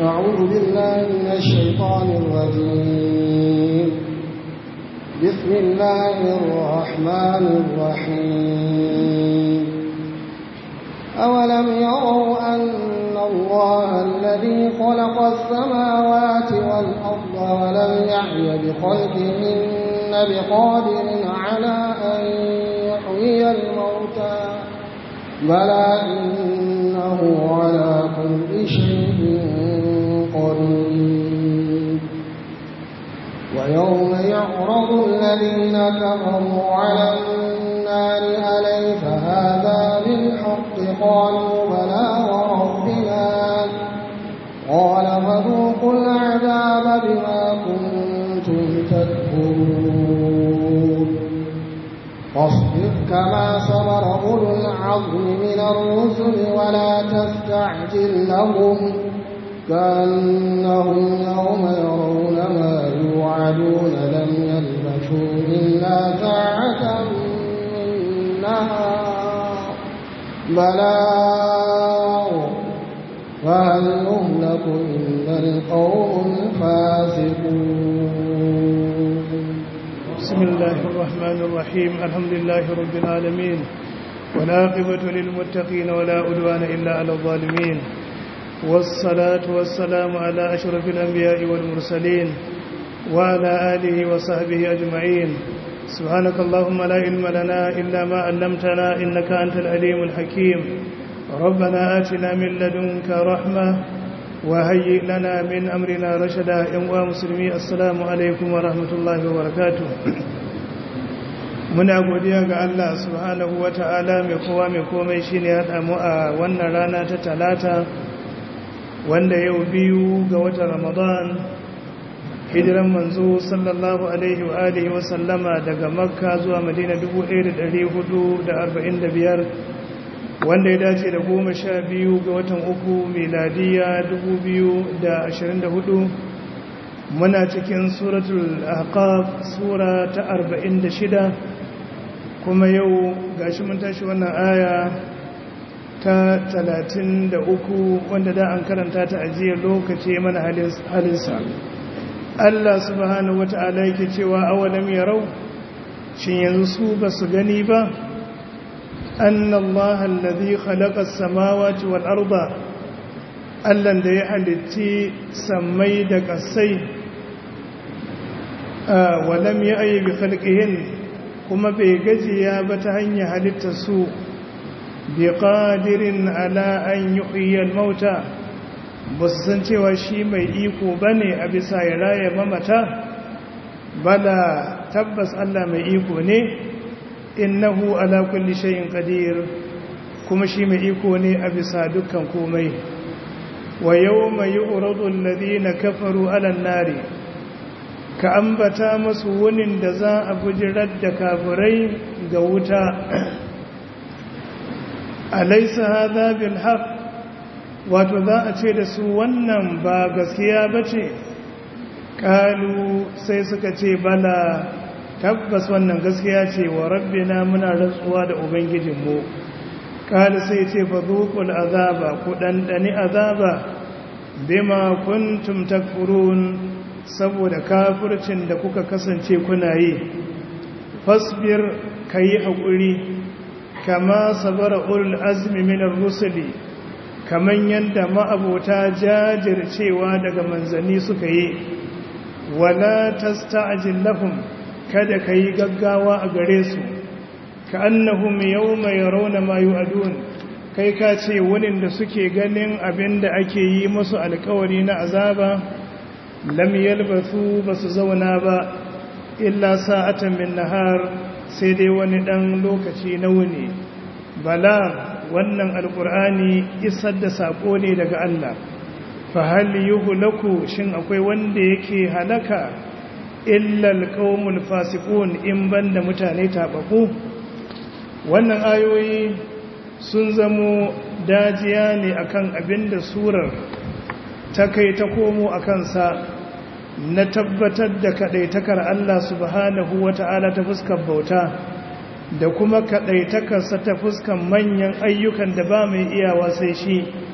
أعوذ بالله من الشيطان الرجيم بسم الله الرحمن الرحيم أولم يروا أن الله الذي خلق السماوات والأرض ولم يعي بخلقهن بقادر على أن يحيي الموتى بلى إنه على كل شيء قدير ويوم يعرض الذين كفروا على النار أليس هذا بالحق قالوا بلى وربنا قال فذوقوا العذاب بما كنتم تكفرون فاصبر كما صبر أولو العظم من الرسل ولا تستعجل لهم كأنهم يوم يرون ما يوعدون لم يلبثوا إلا ساعة من نهار بلاغ فهل يهلك إلا القوم الفاسقون بسم الله الرحمن الرحيم الحمد لله رب العالمين والعاقبة للمتقين ولا عدوان إلا على الظالمين والصلاة والسلام على أشرف الأنبياء والمرسلين وعلى آله وصحبه أجمعين سبحانك اللهم لا علم لنا إلا ما علمتنا إنك أنت العليم الحكيم ربنا آتنا من لدنك رحمة وهيئ لنا من أمرنا رشدا يا مسلمي السلام عليكم ورحمة الله وبركاته muna godiya ga Allah subhanahu wata'ala mai kowa mai komai shine ya damu a wannan rana ta talata wanda yau biyu ga watan Ramadan hijiran manzo sallallahu alaihi wa alihi wa sallama daga Makka zuwa Madina 1445 wanda ya dace da goma sha biyu ga watan uku miladiya 2024 muna cikin suratul ahqaf sura ta 46 kuma yau gashi mun tashi wannan aya ta 33 wanda da an karanta ta ajiyar lokaci mana halinsa Allah subhanahu wata'ala yake cewa awalam yarau shin yanzu su ba su gani ba أن الله الذي خلق السماوات والأرض allan da ya halitti sammai da ƙasai walam ya ayi bi khalqihin kuma bai gajiya ba ta hanyar halitta su bi qadirin ala an yuhyi al-mauta ba su san cewa shi mai iko bane a bisa ya raya mamata bala tabbas Allah mai iko ne innahu ala kulli shay'in qadir kuma shi mai iko ne a bisa dukkan komai wa yawma yu'radu alladhina kafaru ala an-nari ka ambata masu wunin da za a bujirar da kafirai ga wuta alaysa hadha bil haqq wato za a ce da su wannan ba gaskiya bace kalu sai suka ce bala tabbas wannan gaskiya ce wa rabbina muna rantsuwa da ubangijinmu kala sai ce fa zuqul azaba ku dandani azaba bima kuntum takfurun saboda kafircin da kuka kasance kuna yi fasbir kayi hakuri kama sabara ulul azmi min ar-rusuli kaman yanda ma'abota jajircewa daga manzanni suka yi wala tasta'jil lahum kada ka yi gaggawa a gare su ka annahum yawma yarawna ma yu'adun kai ka ce wani da suke ganin abin da ake yi musu alkawari na azaba lam yalbathu basu zauna ba illa sa'atan min nahar sai dai wani dan lokaci na wuni bala wannan alkur'ani isar da sako ne daga Allah fa hal yuhlaku shin akwai wanda yake halaka illal qaumul fasiqun in banda mutane tabaku wannan ayoyi sun zamo dajiya ne akan abinda surar ta kai ta komo akan sa na tabbatar da kadaitakar Allah subhanahu wata'ala ta fuskar bauta da kuma kadaitakarsa ta fuskan manyan ayyukan da ba mai iyawa sai shi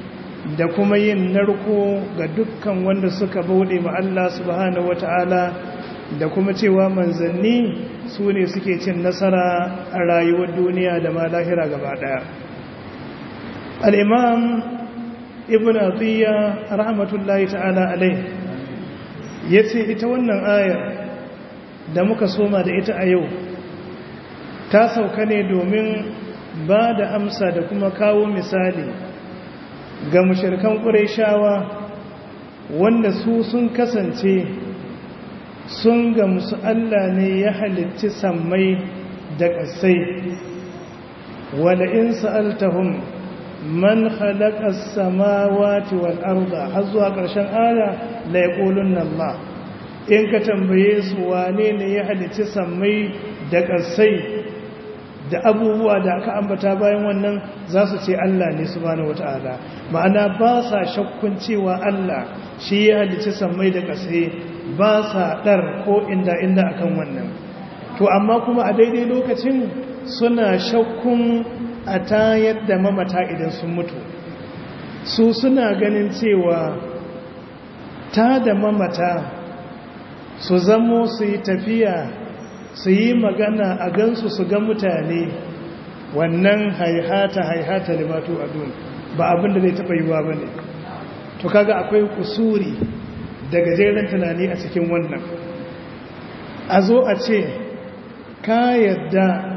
da kuma yin narko ga dukkan wanda suka bauɗe ma Allah subhanahu wata'ala da kuma cewa manzanni su ne suke cin nasara a rayuwar duniya da ma lahira gaba ɗaya al'imam ibn atiyya rahmatullahi ta'ala alai ya ce ita wannan ayar da muka soma da ita a yau ta sauka ne domin ba da amsa da kuma kawo misali ga mushirkan ƙureshawa wanda su sun kasance sun ga musu Allah ne ya halitti sammai da ƙasai wala in sa'altahum man khalaqa as-samawati wal arda har zuwa ƙarshen aya la yaqulunna Allah in ka tambaye su wane ne ya halitti sammai da ƙasai da abubuwa da aka ambata bayan wannan za su ce Allah ne subhanahu wata'ala ma'ana ba sa shakkun cewa Allah shi ya halicci sammai da ƙasai ba sa ɗar ko inda inda akan wannan to amma kuma a daidai lokacin suna shakkun a tayar da mamata idan sun mutu su suna ganin cewa ta da mamata su zamo su yi tafiya su yi magana a gansu su ga mutane wannan haihata haihata limatu adun ba abin da zai taɓa yiwuwa ba ne to kaga akwai kusuri da gajeren tunani a cikin wannan a zo a ce ka yadda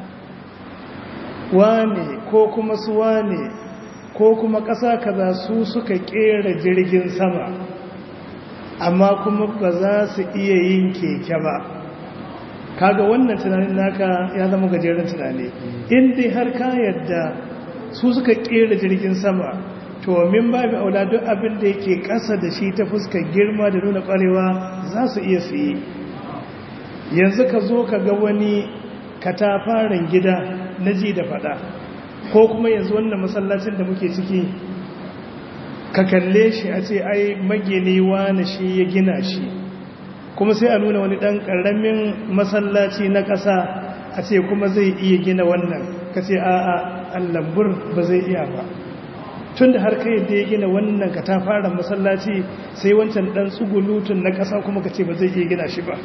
wane ko kuma su wane ko kuma ƙasa kaza su suka ƙera jirgin sama amma kuma ba za su iya yin keke ba kaga wannan tunanin naka ya zama gajeren tunani inda har ka yadda su suka kera jirgin sama to min babu aula duk abin da yake ƙasa da shi ta fuskar girma da nuna ƙwarewa za su iya su yi yanzu ka zo ka ga wani katafaren gida na ji da fada ko kuma yanzu wannan masallacin da muke ciki ka kalle shi a ce ai magini na shi ya gina shi kuma sai a nuna wani ɗan ƙaramin masallaci na ƙasa a ce kuma zai iya gina wannan ka ce a'a allambur ba zai iya ba tun da har kai da ya gina wannan ka ta fara masallaci sai wancan ɗan tsugulutun na ƙasa kuma ka ce ba zai iya gina shi ba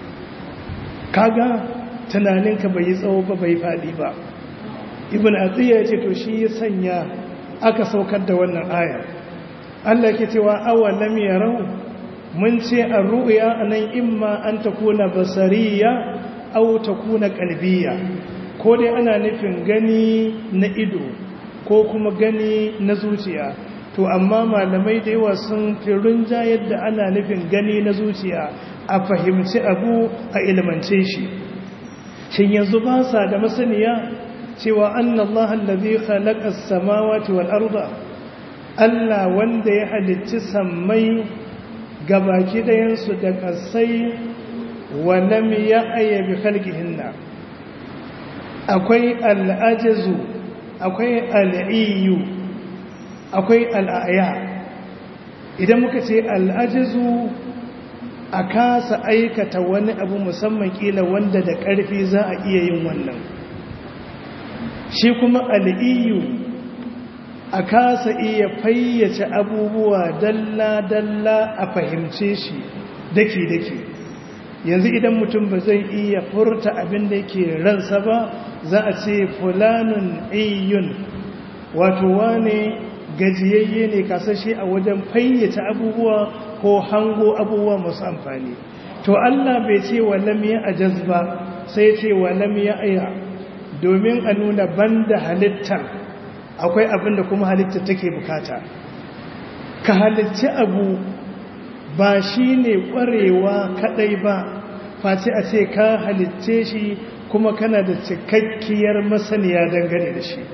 kaga tunaninka bai yi tsawo ba bai faɗi ba ibn atiyya ya ce to shi ya sanya aka saukar da wannan aya Allah ke cewa awalam yarau mun ce a ru'ya anan imma an takuna basariya aw takuna qalbiya ko dai ana nufin gani na ido ko kuma gani na zuciya to amma malamai da yawa sun fi runja yadda ana nufin gani na zuciya a fahimci abu a ilmance shi shin yanzu ba sa da masaniya cewa annallaha allazi khalaqa as-samawati wal arda Allah wanda ya halicci sammai gabaki dayansu da kasai wa lam ya'ya bi khalqihinna akwai al'ajazu akwai al'iyu akwai al'aya idan muka ce al'ajazu a kasa aikata wani abu musamman kila wanda da ƙarfi za a iya yin wannan shi kuma al'iyu a kasa iya fayyace abubuwa dalla-dalla a fahimce shi daki-daki yanzu idan mutum ba zai iya furta abin da yake ransa ba za a ce fulanun iyun wato wane gajiyayye ne kasashe a wajen fayyace abubuwa ko hango abubuwa masu amfani to Allah bai ce wa lam ya ajaz ba sai ce wa lam ya aya domin a nuna banda halittar akwai abin da kuma halittar take bukata ka halicci abu ba shi ne ƙwarewa kaɗai ba face a ce ka halicce shi kuma kana da cikakkiyar masaniya dangane da shi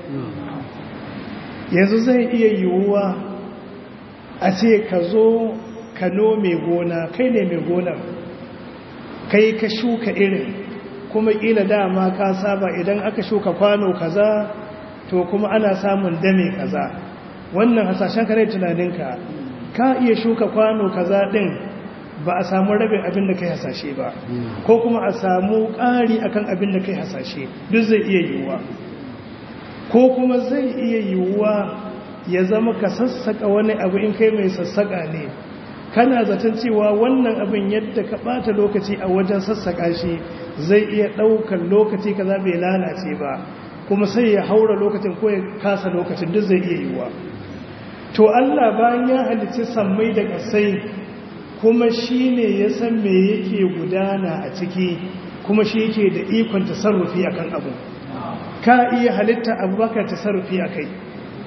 yanzu zai iya yiwuwa a ce ka zo ka nome gona kai ne mai gonar kai ka shuka irin kuma ƙila dama ka saba idan aka shuka kwano kaza to kuma ana samun dame kaza wannan hasashen kare tunaninka ka iya shuka kwano kaza din ba a samu rabin abin da kai hasashe ba ko kuma a samu ƙari akan abin da kai hasashe duk zai iya yiwuwa ko kuma zai iya yiwuwa ya zama ka sassaka wani abu in kai mai sassaka ne kana zaton cewa wannan abin yadda ka bata lokaci a wajen sassaka shi zai iya ɗaukar lokaci kaza bai lalace ba kuma sai ya haura lokacin ko ya kasa lokacin duk zai iya yiwuwa to Allah bayan ya halicci sammai da ƙasai kuma shi ne ya san me yake gudana a ciki kuma shi yake da ikon tasarrufi akan abu ka iya halitta abubakar tasarrufi a kai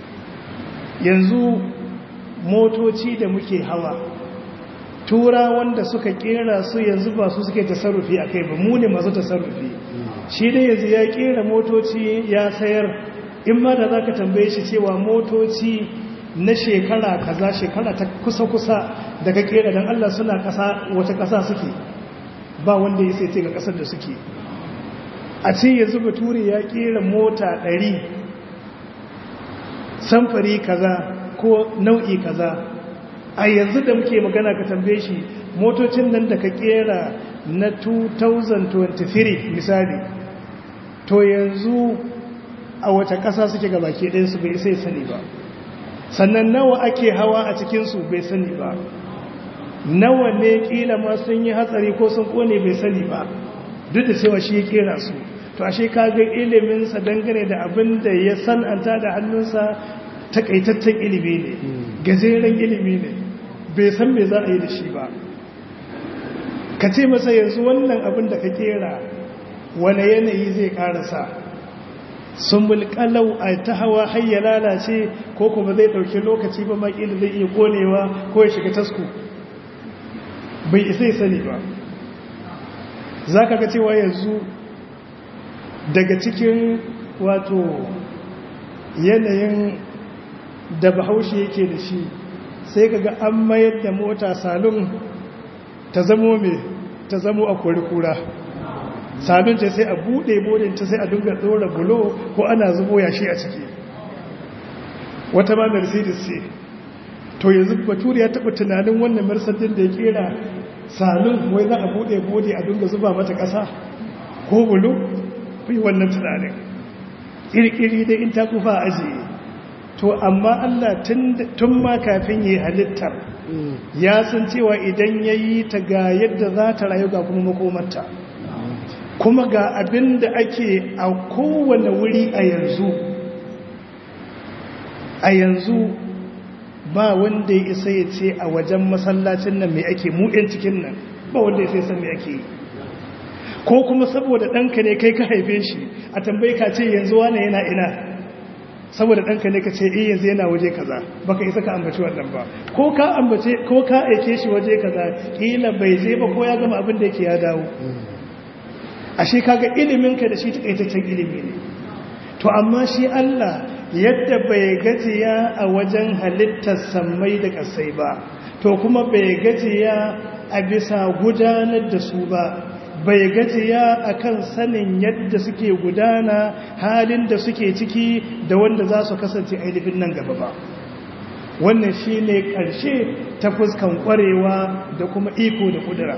yanzu motoci da muke hawa tura wanda suka kera su yanzu ba su suke tasarrufi a kai ba mu ne masu tasarrufi shi dai yanzu ya kera motoci ya sayar in ma da za ka tambaye shi cewa motoci na shekara kaza shekara ta kusa-kusa da ka kera don Allah suna kasa wata kasa suke ba wanda ya sai ga kasar da suke a ce yanzu bature ya kera mota ɗari samfari kaza ko nau'i kaza a yanzu da muke magana ka tambaye shi motocin nan da ka kera na 2023 misali to yanzu a wata ƙasa suke ga baki ɗayansu bai sai sani ba sannan nawa ake hawa a cikinsu bai sani ba nawa ne ƙila ma sun yi hatsari ko sun ƙone bai sani ba duk da cewa shi ya kera su to ashe kaga iliminsa dangane da abin da ya san'anta da hannunsa takaitaccen ilimi ne gajeren ilimi ne bai san me za a yi da shi ba ka ce masa yanzu wannan abin da ka kera wane yanayi zai karasa sun mulkalau a ta hawa hayya lalace ko kuma zai ɗauki lokaci ba makila zai iya konewa ko ya shiga tasku bai isa sani ba za ka ga cewa yanzu daga cikin wato yanayin da bahaushe yake da shi sai ka ga an mayar da mota salon ta zamo mai ta zamo a kura salon ce sai a buɗe bodinta sai a dunga ɗora bulo ko ana zubo yashi a ciki wata ma mercedes ce to yanzu bature ya taɓa tunanin wannan mercedes da ya kera salon wai za a buɗe bodi a dunga zuba mata ƙasa ko bulo fi wannan tunanin ƙirƙiri dai in ta kufa ajiye to amma Allah tun ma kafin yi halittar ya san cewa idan ya yi ta ga yadda za ta rayu ga kuma makomarta kuma ga abin da ake a kowane wuri a yanzu a yanzu ba wanda ya isa ya ce a wajen masallacin nan mai ake mu'yan cikin nan ba wanda ya sai san mai ake yi ko kuma saboda ɗanka ne kai ka haife shi a tambayi ka ce yanzu wane yana ina saboda ɗanka ne ka ce iya yanzu yana waje kaza baka isa ka ambaci wannan ba ko ka ambace ko ka aike shi waje kaza kila bai je ba ko ya gama abin da yake ya dawo ashe kaga ilimin ka da shi takaitaccen ilimi ne to amma shi Allah yadda bai gajiya a wajen halittar sammai da kasai ba to kuma bai gajiya a bisa gudanar da su ba bai gajiya akan sanin yadda suke gudana halin da suke ciki da wanda za su kasance ainihin nan gaba ba wannan shi ne ƙarshe ta fuskan ƙwarewa da kuma iko da ƙudura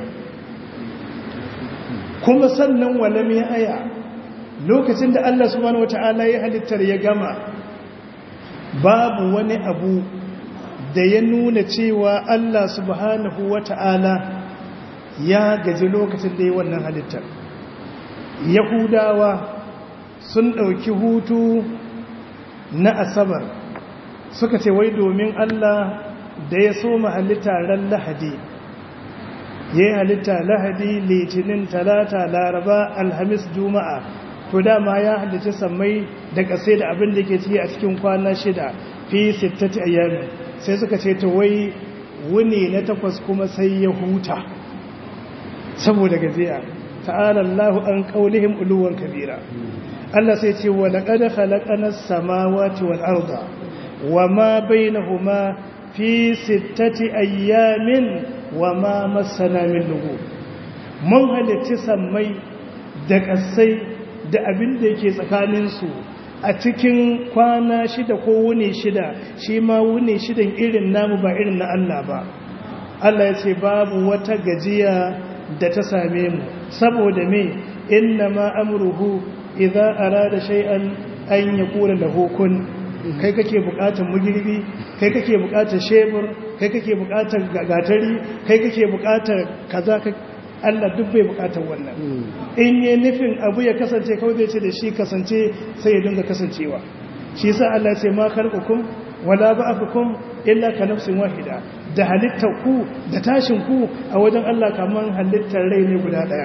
kuma sannan walam ya aya lokacin da Allah subhanahu wata'ala ya halittar ya gama babu wani abu da ya nuna cewa Allah subhanahu wata'ala ya gaji lokacin da ya wannan halittar yahudawa sun ɗauki hutu na asabar suka ce wai domin allah da ya soma halitta ran lahadi ya yi halitta lahadi litinin talata laraba alhamis juma'a to dama ya halitta sammai da ƙasai da abin da ke ciki a cikin kwana shida fi sittati ayyami sai suka ce to wai wuni na takwas kuma sai ya huta saboda gaziya ta'ala Allahu an qaulihim uluwan kabira Allah sai ce wa laqad khalaqana as-samawati wal arda wama bainahuma fi sittati ayyamin wama massana min lughub mun halitta sammai da kasai da abin da yake tsakanin su a cikin kwana shida ko wuni shida shi ma wuni shidan irin namu ba irin na Allah ba Allah ya ce babu wata gajiya da ta same mu saboda me inna ma amruhu idza arada shay'an an yaqula lahu kun kai kake bukatar mugirbi kai kake bukatar shebur kai kake bukatar gatari kai kake bukatar kaza Allah duk bai bukatar wannan in yi nufin abu ya kasance kawai zai ce da shi kasance sai ya dinga kasancewa shi sa Allah ce ma khalqukum wala ba'athukum illa ka nafsin wahida da halittar ku da tashin ku a wajen Allah kaman halittar rai ne guda daya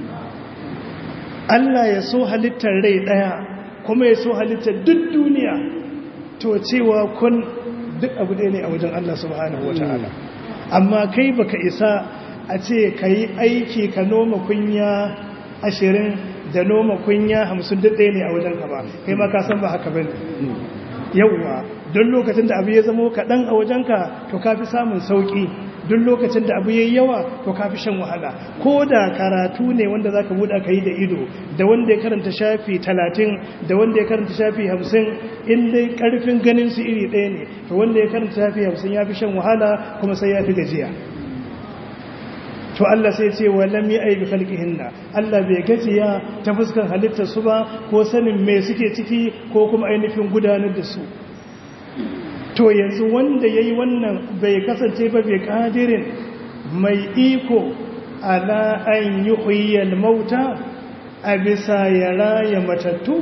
Allah ya so halittar rai daya kuma ya so halittar duk duniya to cewa kun duk abu ɗaya ne a wajen Allah subhanahu wataala amma kai baka isa a ce ka yi aiki ka noma kunya ashirin da noma kunya hamsin duk ɗaya ne a wajen ka ba kai ma ka san ba haka ba ne yauwa don lokacin da abu ya zama kaɗan a wajenka to ka fi samun sauƙi don lokacin da abu ya yi yawa to ka fi shan wahala ko da karatu ne wanda za ka buɗa ka yi da ido da wanda ya karanta shafi talatin da wanda ya karanta shafi hamsin in dai ƙarfin ganin su iri ɗaya ne to wanda ya karanta shafi hamsin ya fi shan wahala kuma sai ya fi gajiya to Allah sai ce wa lam yi aibi khalqihinna Allah bai gajiya ta fuskar halittar su ba ko sanin me suke ciki ko kuma ainihin gudanar da su to yanzu wanda yayi wannan bai kasance ba bai kadirin mai iko ala an yuhyiyal mauta a bisa ya raya matattu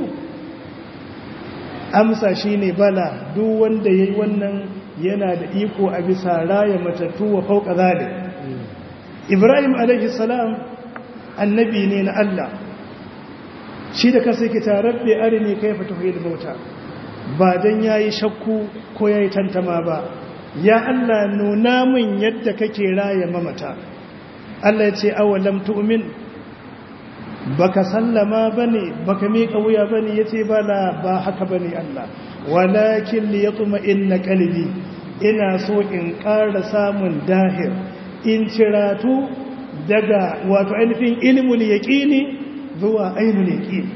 amsa shine bala duk wanda yayi wannan yana da iko a bisa raya matattu wa fauka zalik ibrahim alaihi salam annabi ne na Allah shi da kasa yake tarabbe arini kai fatuhil mauta ba dan yayi shakku ko yayi tantama ba ya Allah nuna min yadda kake raye mamata Allah ya ce awalam tu'min baka sallama bane baka miƙa wuya bane yace bala ba haka bane Allah walakin liyatma inna qalbi ina so in ƙara samun dahir in ciratu daga wato ainihin ilmul yaqini zuwa ainul yaqin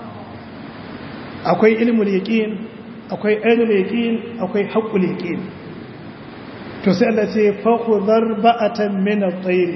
akwai ilmul yaqin akwai ainul yaqin akwai haqqul yaqin to sai Allah ce fa khudhar ba'atan min at-tayr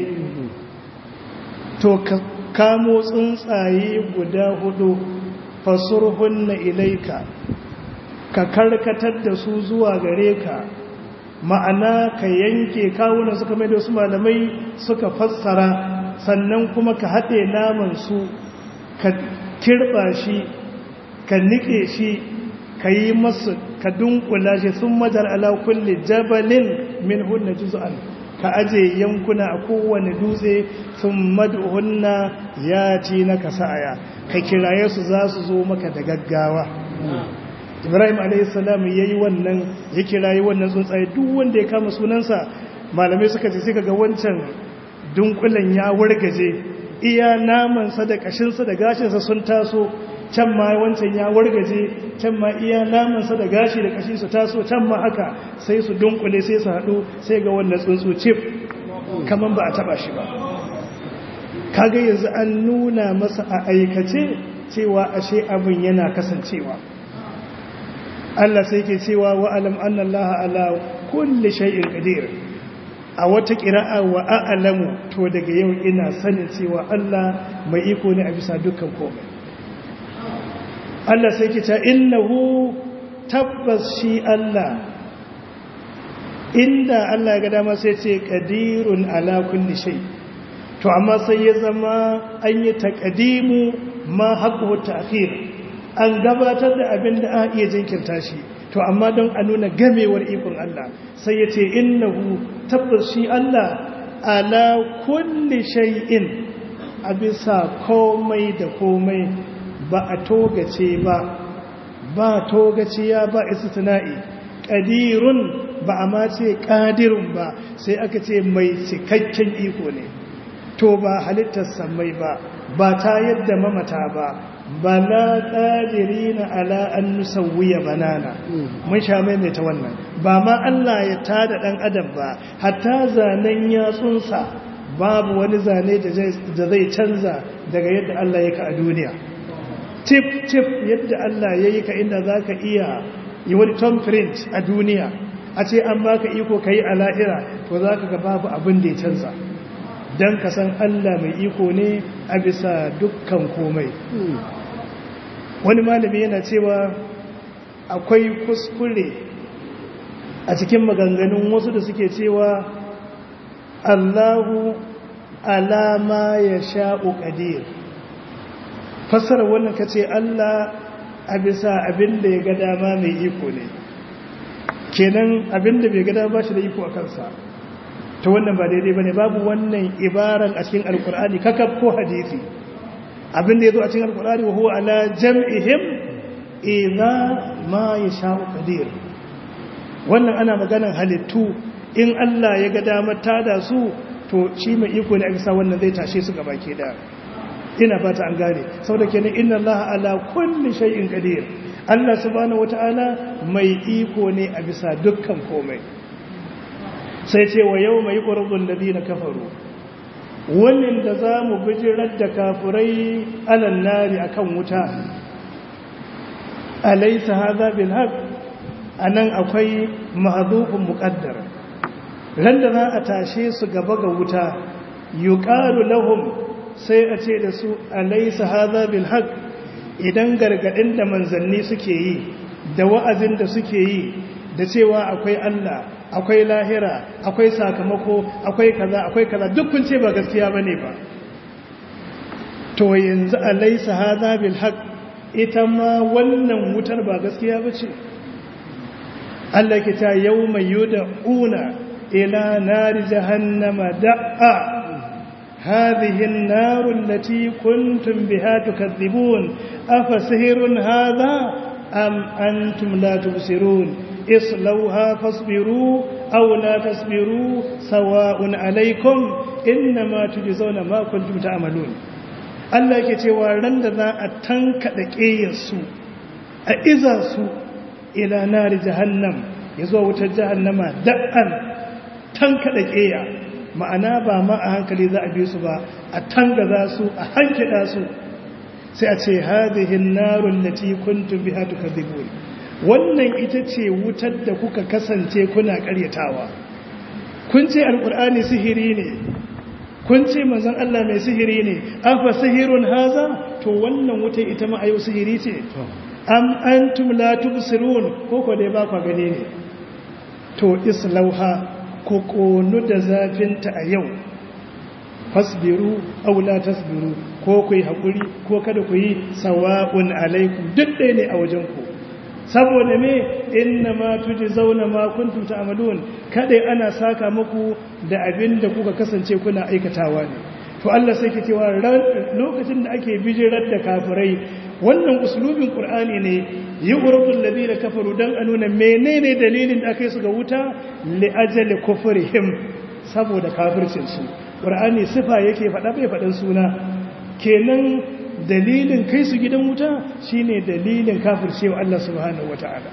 to kamo tsuntsaye guda hudu fasurhunna ilaika ka karkatar da su zuwa gare ka ma'ana ka yanke kawunan suka mai da wasu malamai suka fassara sannan kuma ka haɗe naman su ka kirɓa shi ka niƙe shi ka yi masu ka dunkula shi sun majar ala kulli jabalin min hunna juz'an ka aje yankuna a kowane dutse sun madhunna ya ci na kasaya ka kiraye su za su zo maka da gaggawa ibrahim alaihissalam ya yi wannan ya kirayi wannan tsuntsaye duk wanda ya kama sunansa malamai suka ce suka ga wancan dunkulen ya wargaje iya namansa da kashinsa da gashinsa sun taso can ma wancan ya wargaje can ma iya namansa da gashi da kashi su taso can ma haka sai su dunkule sai su haɗu sai ga wannan tsuntsu cif kamar ba a taba shi ba kaga yanzu an nuna masa a aikace cewa ashe abin yana kasancewa Allah sai ke cewa wa alam anna Allah ala kulli shay'in qadir a wata qira'a wa a'lamu to daga yau ina sanin cewa Allah mai iko ne a bisa dukkan komai Allah sai ke ta innahu tabbas shi Allah inda Allah ya ga dama sai ce qadirun ala kulli shay to amma sai ya zama an yi taqdimu ma haqqu ta'khir an gabatar da abin da a iya jinkirta shi to amma don a nuna gamewar ikon Allah sai ya ce innahu tabbas shi Allah ala kulli shay'in a bisa komai da komai ba a togace ba ba togaciya ba istitna'i qadirun ba a ma ce qadirun ba sai aka ce mai cikakken iko ne to ba halittar samai ba ba ta yadda mamata ba bala ƙadirina ala an nusawwiya banana mun sha maimaita wannan ba ma Allah ya tada ɗan adam ba hatta zanen yatsunsa babu wani zane da zai canza daga yadda Allah ya ka a duniya tip tip yadda Allah ya yi ka inda za ka iya yi wani thumbprint a duniya a ce an baka iko ka yi a la'ira to za ka ga babu abin da ya canza don ka san Allah mai iko ne a bisa dukkan komai wani malami yana cewa akwai kuskure a cikin maganganun wasu da suke cewa Allahu alama ya sha'u ƙadir fassara wannan ka ce Allah a bisa abin da ya ga dama mai iko ne kenan abin da bai ga dama ba shi da iko a kansa ta wannan ba daidai ba ne babu wannan ibaran a cikin alkur'ani kakaf ko hadisi abin da ya zo a cikin alkur'ani wa huwa ala jam'ihim idza ma yasha'u qadir wannan ana maganar halittu in Allah ya ga damar tada su to shi mai iko ne a bisa wannan zai tashe su gaba ke da ina fata an gane saboda kenan inna Allah ala kulli shay'in qadir Allah subhanahu wataala mai iko ne a bisa dukkan komai sai ce wa yawma yuqradu alladhina kafaru wannan da zamu bijirar da kafurai alan nari akan wuta alaysa hadha bil haqq anan akwai mahdhufun muqaddar ran da za a tashe su gaba ga wuta yuqalu lahum sai a ce da su alaysa hadha bil haqq idan gargadin da manzanni suke yi da wa'azin da suke yi da cewa akwai Allah akwai lahira akwai sakamako akwai kaza akwai kaza duk kun ce ba gaskiya bane ba to yanzu alaysa hadha bil haqq ita ma wannan wutar ba gaskiya bace Allah ke ta yawma yud'una ila nari jahannama da'a hadhihi an-nar allati kuntum biha tukadhibun afa sihrun hadha am antum la tubsirun اصلوها فاصبروا أو لا تصبروا سواء عليكم إنما تجزون ما كنتم تعملون Allah ke cewa ran da za a tankaɗa ƙeyarsu a iza su ila nari jahannam ya zuwa wutar jahannama da'an tankaɗa ƙeya ma'ana ba ma a hankali za a bi su ba a tangaza su a hankida su sai a ce hadihin narun lati kuntum biha tukadhibun wannan ita ce wutar da kuka kasance kuna karyatawa kun ce alkur'ani sihiri ne kun ce manzon Allah mai sihiri ne afa sihirun haza to wannan wutar ita ma ayo sihiri ce am antum la tubsirun ko ko dai ba ku gane ne to islauha ko konu da zafinta a yau fasbiru aw la tasbiru ko ku yi hakuri ko kada ku yi sawa'un alaikum duk ɗaya ne a wajen ku saboda me inna ma tuji zauna ma kuntum ta'malun kada ana saka muku da abin da kuka kasance kuna aikatawa ne to Allah sai ke cewa lokacin da ake bijirar da kafirai wannan uslubin qur'ani ne yughradul ladina kafaru dan a nuna menene dalilin da aka yi su ga wuta li ajali kufrihim saboda kafircin su qur'ani sifa yake faɗa bai faɗan suna kenan dalilin kai su gidan wuta shine dalilin kafircewa Allah subhanahu wata'ala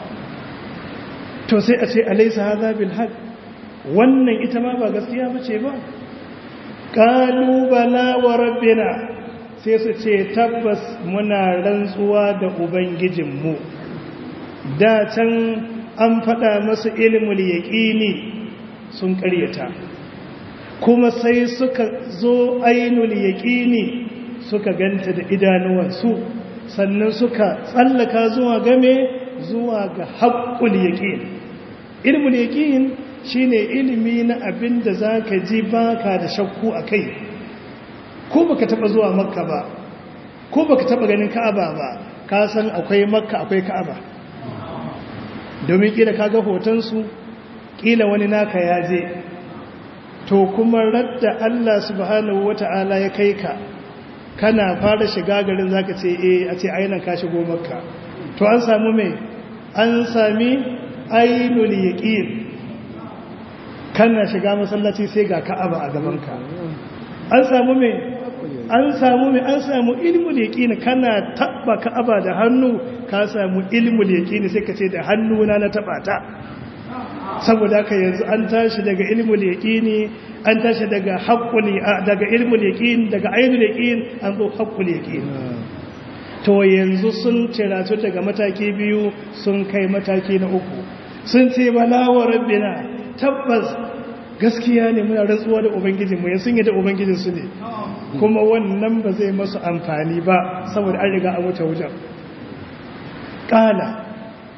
to sai a ce alaysa hadha bil haqq wannan ita ma ba gaskiya bace ba qalu bala wa rabbina sai su ce tabbas muna rantsuwa da ubangijinmu da can an faɗa masu ilmul yaqini sun ƙaryata kuma sai suka zo ainul yaqini suka ganta da idanuwansu sannan suka tsallaka zuwa game zuwa ga haƙƙul yaƙin ilmul yaƙin shine ilimi na abin da za ka ji baka da shakku a kai ko baka taɓa zuwa makka ba ko baka taɓa ganin ka'aba ba ka san akwai makka akwai ka'aba domin ƙila ka ga hotonsu ƙila wani naka ya je to kuma radda Allah subhanahu wata'ala ya kai ka kana fara shiga garin zaka ce eh a ce ainihin ka shigo makka to an samu mai an sami ainul yaqin kana shiga masallaci sai ga ka'aba a gabanka an samu mai an samu mai an samu ilmul yaqin kana tabba ka'aba da hannu ka samu ilmul yaqin sai ka ce da hannuna na taba ta saboda haka yanzu an tashi daga ilmul yaqini an tashi daga haqqul daga ilmul yaqin daga ainul yaqin an zo haqqul yaqin to yanzu sun ciratu daga mataki biyu sun kai mataki na uku sun ce bala wa rabbina tabbas gaskiya ne muna rantsuwa da ubangijinmu ya sun yi da ubangijinsu ne kuma wannan ba zai masu amfani ba saboda an riga an wuce wujen ƙala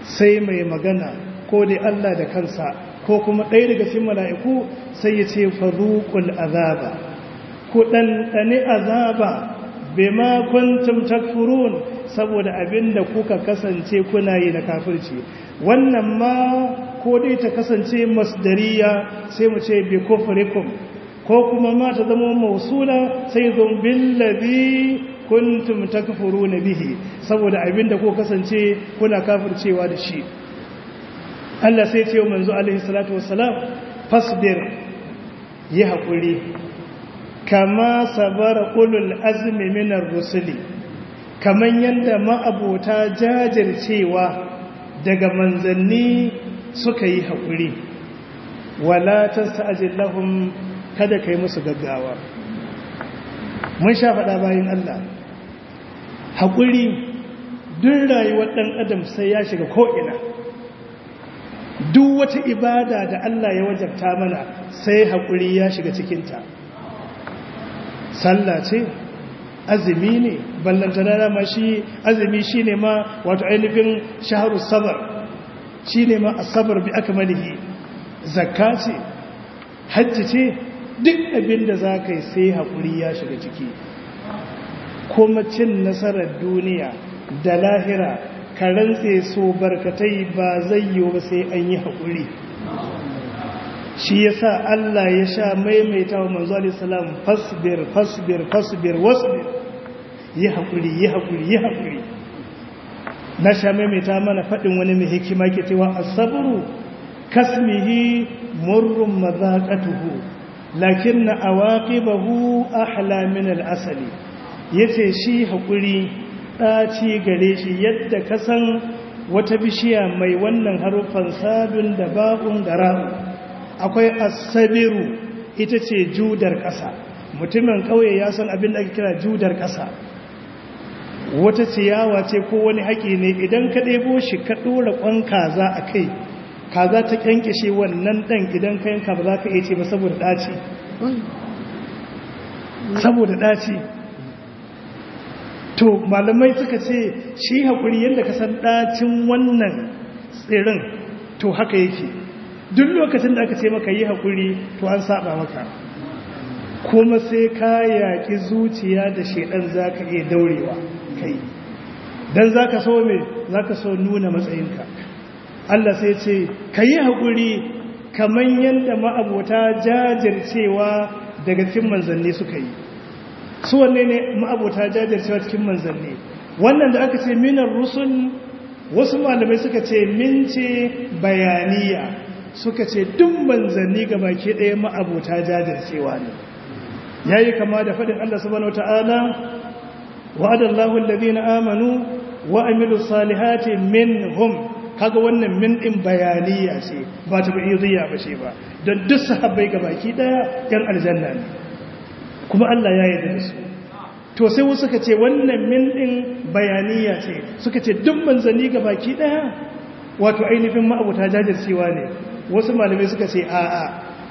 sai mai magana ko dai Allah da kansa ko kuma ɗaya daga cikin mala'iku sai ya ce faruƙul azaba ku ɗanɗane azaba bima kuntum takfurun saboda abinda kuka kasance kuna yi na kafirci wannan ma ko dai ta kasance masdariya sai mu ce bi kufrikum ko kuma ma ta zama mausula sai zon billazi kuntum takfuruna bihi saboda abinda ko kasance kuna kafircewa da shi Allah sai ce manzo alaihi salatu wassalam fasbir yi hakuri kama sabara ulul azmi minar rusuli kaman yanda ma'abota jajircewa daga manzanni suka yi hakuri wala tasta'jil lahum kada kai musu gaggawa mun sha faɗa bayan Allah hakuri duk rayuwar ɗan adam sai ya shiga ko'ina duk wata ibada da Allah ya wajabta mana sai haƙuri ya shiga cikinta sallah ce azumi ne ballantana dama shi azumi shi ne ma wato ainihin shaharu sabar shi ne ma asabar bi aka malihi zakka ce hajji ce duk abin da za ka yi sai haƙuri ya shiga ciki kuma cin nasarar duniya da lahira ka rantse so barkatai ba zai yi ba sai an yi haƙuri shi ya sa Allah ya sha maimaita wa manzo alisalam fasbir fasbir fasbir wasbir yi haƙuri yi haƙuri yi haƙuri na sha maimaita mana faɗin wani mai hikima ke cewa asabru kasmihi murrun mazaƙatuhu lakin na awaqibahu ahla min al-asali yace shi haƙuri ɗaci gare shi yadda ka san wata bishiya mai wannan haruffan sabin da ba'un da ra'u akwai asabiru ita ce judar ƙasa mutumin ƙauye ya san abin da ake kira judar ƙasa wata ciyawa ce ko wani haƙi ne idan ka ɗebo shi ka ɗora ƙwan kaza a kai kaza ta ƙyanƙyashe wannan ɗan idan ka yanka ba za ka iya ce ba saboda ɗaci saboda ɗaci to malamai suka ce shi haƙuri yadda ka san ɗacin wannan tsirin to haka yake duk lokacin da aka ce maka yi haƙuri to an saba maka kuma sai ka yaƙi zuciya da shaidan za ka iya daurewa kai don za ka so mai za ka so nuna matsayinka Allah sai ce ka yi haƙuri kamar yadda ma'abota jajircewa daga cikin manzanni suka yi su wanne ne ma'abota jajircewa cikin manzanni wannan da aka ce minar rusul wasu malamai suka ce min ce bayaniya suka ce duk manzanni ga baki ɗaya ma'abota jajircewa ne ya yi kama da faɗin Allah subhanahu wata'ala wa'adallahu alladhina amanu wa amilu salihati minhum kaga wannan min din bayaniya ce ba ta ba'idiyya ba ce ba don duk sahabbai ga baki ɗaya yan aljanna ne kuma Allah ya yarda da su to sai wasu suka ce wannan min din bayaniya ce suka ce duk manzanni ga baki ɗaya wato ainihin ma'abuta jajircewa ne wasu malamai suka ce a'a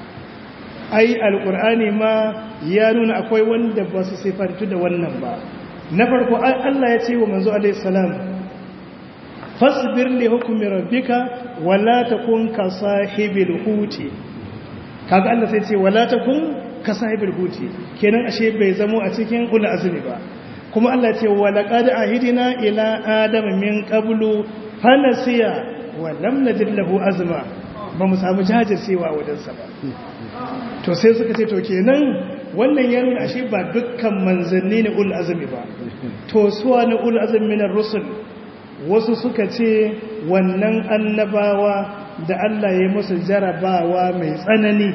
ai alkur'ani ma ya nuna akwai wanda ba su sifantu da wannan ba na farko Allah ya ce wa manzo alaihi salam fasbir li hukmi rabbika wala takun ka sahibil huti kaga Allah sai ce wala takun ka sahibil huti kenan ashe bai zamo a cikin ul azmi ba kuma Allah ce wa laqad ahidina ila adama min qablu fanasiya wa lam najid lahu azma ba mu samu jajircewa wajensa ba to sai suka ce to kenan wannan ya nuna ashe ba dukkan manzanni ne ul azmi ba to suwa ne ul azmi minar rusul wasu suka ce wannan annabawa da Allah ya musu jarabawa mai tsanani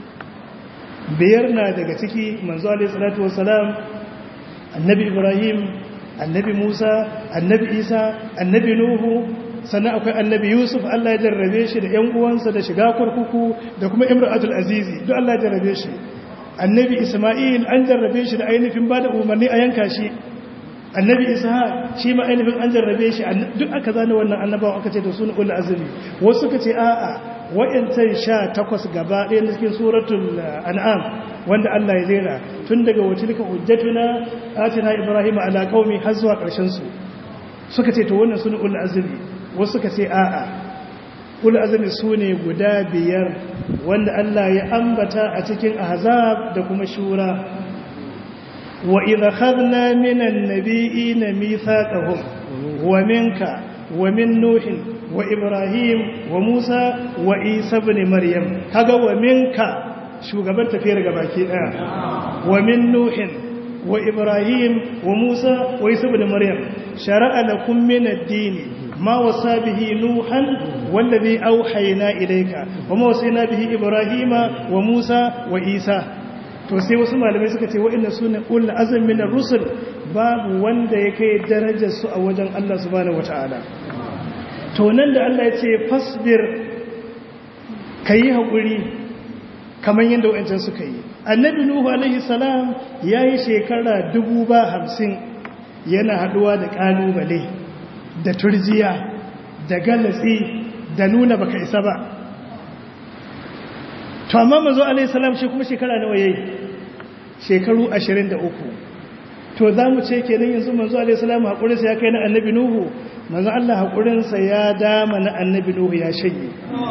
biyar na daga ciki manzo alaihi salatu wassalam annabi ibrahim annabi musa annabi isa annabi nuhu sannan akwai annabi yusuf Allah ya jarrabe shi da ‘yan uwansa da shiga kurkuku da kuma imratul azizi duk Allah ya jarrabe shi annabi isma'il an jarrabe shi da ainihin ba da umarni a yanka shi annabi isa shi ma ainihin an jarrabe shi duk aka zane wannan annabawa aka ce da suna ul azumi wasu suka ce a'a wa'yancan sha takwas gaba ɗaya na cikin suratul an'am wanda Allah ya zera tun daga wacilika hujjatuna atina ibrahim ala qaumi har zuwa ƙarshen su suka ce to wannan suna ul azumi wasu ka ce a'a ul azmi su ne guda biyar wanda Allah ya ambata a cikin ahzab da kuma shura wa idha khadna minan nabiyina mithaqahum wa minka wa min nuhin wa ibrahim wa musa wa isa ibn maryam kaga wa minka shugaban tafiyar gabaki daya wa min nuhin wa ibrahim wa musa wa isa ibn maryam shara'a lakum min ad-din ma wasa bihi nuhan wallazi auhayna ilayka wa ma wasayna bihi ibrahima wa musa wa isa to sai wasu malamai suka ce wa'inna sune ul azm min ar-rusul babu wanda yake darajar su a wajen Allah subhanahu wataala to nan da Allah ya ce fasbir kayi hakuri kamar yadda wa'ancan suka yi annabi nuhu alaihi salam yayi shekara dubu ba hamsin yana haduwa da kalubale da turjiya da galatsi da nuna baka isa ba to amma manzo alaihi salam shi kuma shekara nawa yayi shekaru 23 to zamu ce kenan yanzu manzo alaihi salam hakurin sa ya kai na annabi nuhu manzo Allah hakurin sa ya dama na annabi nuhu ya shanye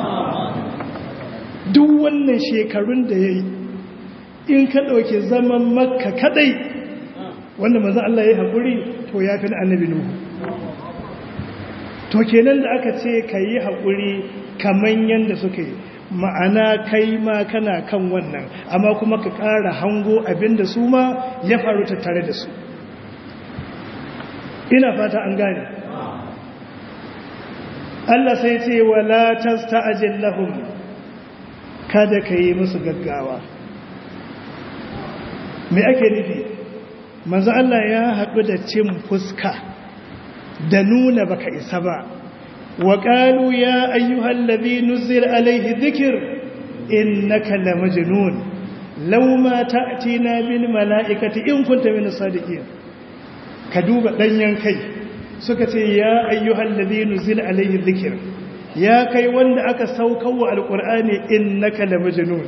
duk wannan shekarun da yayi in ka dauke zaman makka kadai wanda manzo Allah ya hakuri to ya fi na annabi nuhu to kenan da aka ce kayi hakuri kaman yanda suka yi ma'ana kai ma kana kan wannan amma kuma ka ƙara hango abinda su ma ya faru tattare da su ina fata an gane Allah sai ce wala tasta'jil lahum kada ka yi musu gaggawa me ake nufi manzo Allah ya haɗu da cin fuska da nuna baka isa ba وقالوا يا أيها الذي نزل عليه الذكر إنك لمجنون لو ما تأتينا بالملائكة إن كنت من الصادقين كدوب دنيان كي سكتي يا أيها الذي نزل عليه الذكر يا كي وند أكا سوكو القرآن إنك لمجنون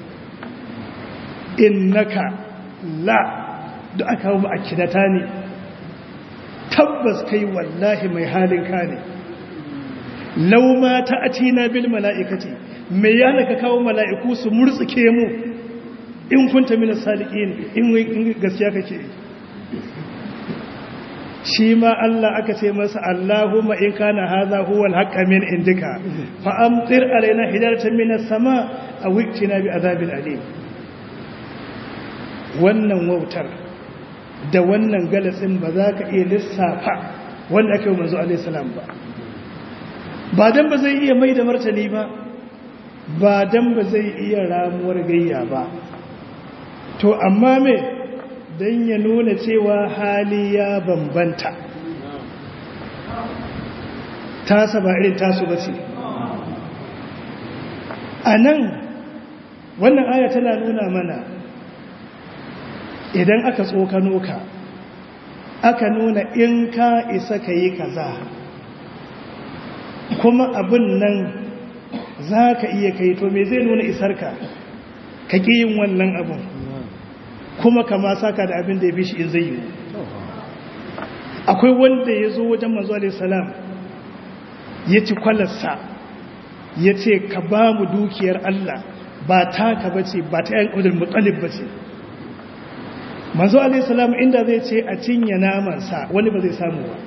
إنك لا da aka hau ma'akinata ne tabbas kai wallahi mai halin ka ne lau ma ta atina bil mala'ikati me yana ka kawo mala'iku su murtsuke mu in kunta min sadiqin in gaskiya kake shi ma Allah aka ce masa Allahumma in kana hadha huwa al-haqqa min indika fa amtir alaina hijaratan min as-sama aw iktina bi adhabin alim wannan wautar da wannan galatsin ba za ka iya lissafa wanda ake yi manzo alaihi salam ba ba dan ba zai iya mai da martani ba ba dan ba zai iya ramuwar gayya ba to amma me dan ya nuna cewa hali ya bambanta tasa ba irin tasu ba ce a nan wannan aya tana nuna mana idan aka tsokano ka aka nuna in ka isa ka yi kaza kuma abin nan za ka iya kai to me zai nuna isarka ka ƙi yin wannan abin kuma kama saka da abin da ya fi shi in zai yi akwai wanda ya zo wajen manzo alaihissalam ya ci kwalarsa ya ce ka ba mu dukiyar Allah ba ta ka bace ba ta yan ƙudin mutsalib bace manzo alaihissalam inda zai ce a cinye namansa wani ba zai samu ba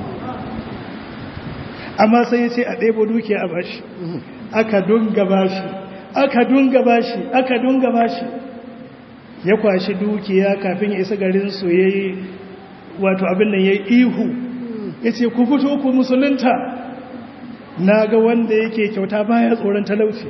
amma sai ya ce a ɗebo dukiya a bashi aka dunga bashi aka dunga bashi aka dunga bashi ya kwashi dukiya kafin ya isa garin su ya yi wato abin nan ya yi ihu ya ce ku fito ku musulunta na ga wanda yake kyauta baya tsoron talauci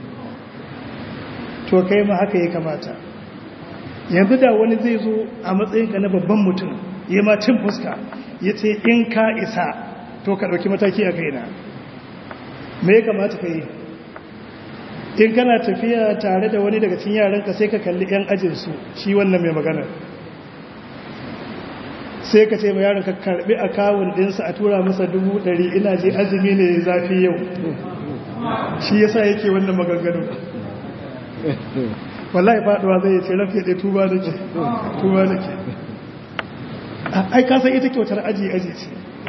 to kai ma haka ya kamata yanzu da wani zai zo a matsayinka na babban mutum ya ma cin fuska ya ce in ka isa to ka ɗauki mataki a kaina me ya kamata ka yi in kana tafiya tare da wani daga cikin yaranka sai ka kalli 'yan ajinsu shi wannan mai magana sai ka ce ma yaron ka karbi akawun ɗinsa a tura masa dubu ɗari ina je azumi ne zafi yau shi yasa yake wannan maganganu wallahi faɗuwa zai ce rafi ɗaya tuba da ke tuba da ke ai kasan ita kyautar aji aji ce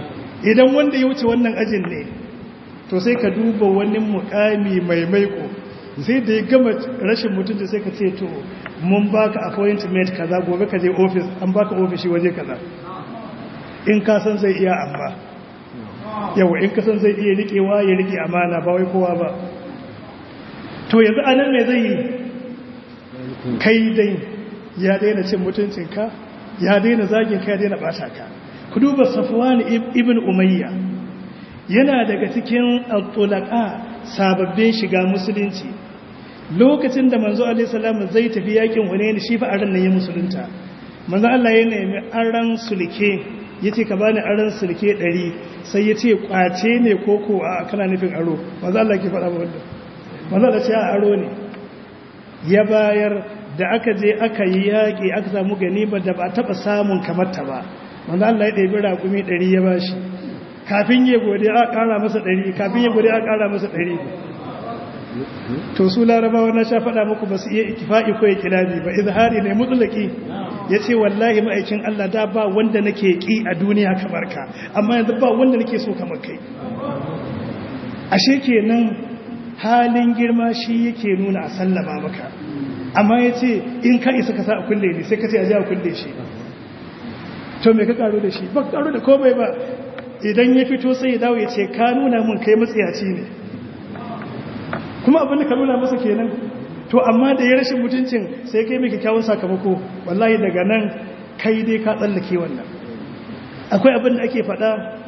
idan wanda ya wuce wannan ajin ne to sai ka duba wani mukami mai maiko sai da ya gama rashin mutunci sai ka ce to mun baka appointment kaza gobe ka je office an baka ofishi waje kaza in ka san zai iya amma yawa in ka san zai iya rikewa ya rike amana ba wai kowa ba to yanzu anan me zai yi kai dai ya daina cin mutuncinka ya daina zagin ka ya daina bata ka ku duba safwan ibn umayya yana daga cikin al-tulaqa sababbin shiga musulunci lokacin da manzo alaihi salam zai tafi yakin hunayn shi fa aran nan ya musulunta manzo Allah ya nemi aran sulke yace ka bani aran sulke 100 sai yace kwace ne koko a kana nufin aro manzo Allah ke faɗa wannan manzo Allah ce a aro ne ya bayar da aka je aka yi yaƙi aka samu ganimar da ba taɓa samun kamar ta ba manzo Allah ya ɗebi raƙumi 100 ya bashi kafin ya gode a ƙara masa 100 kafin ya gode a ƙara masa 100 to su larabawa na sha faɗa muku ba su iya ikifa'i ko ya kilabi ba izhari ne mutulaki ya ce wallahi ma'aikin Allah da ba wanda nake ƙi a duniya kamar ka amma yanzu ba wanda nake so kamar kai ashe kenan halin girma shi yake nuna a sallama maka amma ya ce in ka isa ka sa a kulle ne sai ka ce a ji a kulle shi to me ka karo da shi ba karo da komai ba idan ya fito sai ya dawo ya ce ka nuna mun kai matsiyaci ne kuma abin da ka nuna masa kenan to amma da ya rashin mutuncin sai kai mai kyakkyawan sakamako wallahi daga nan kai dai ka tsallake wannan akwai abin da ake faɗa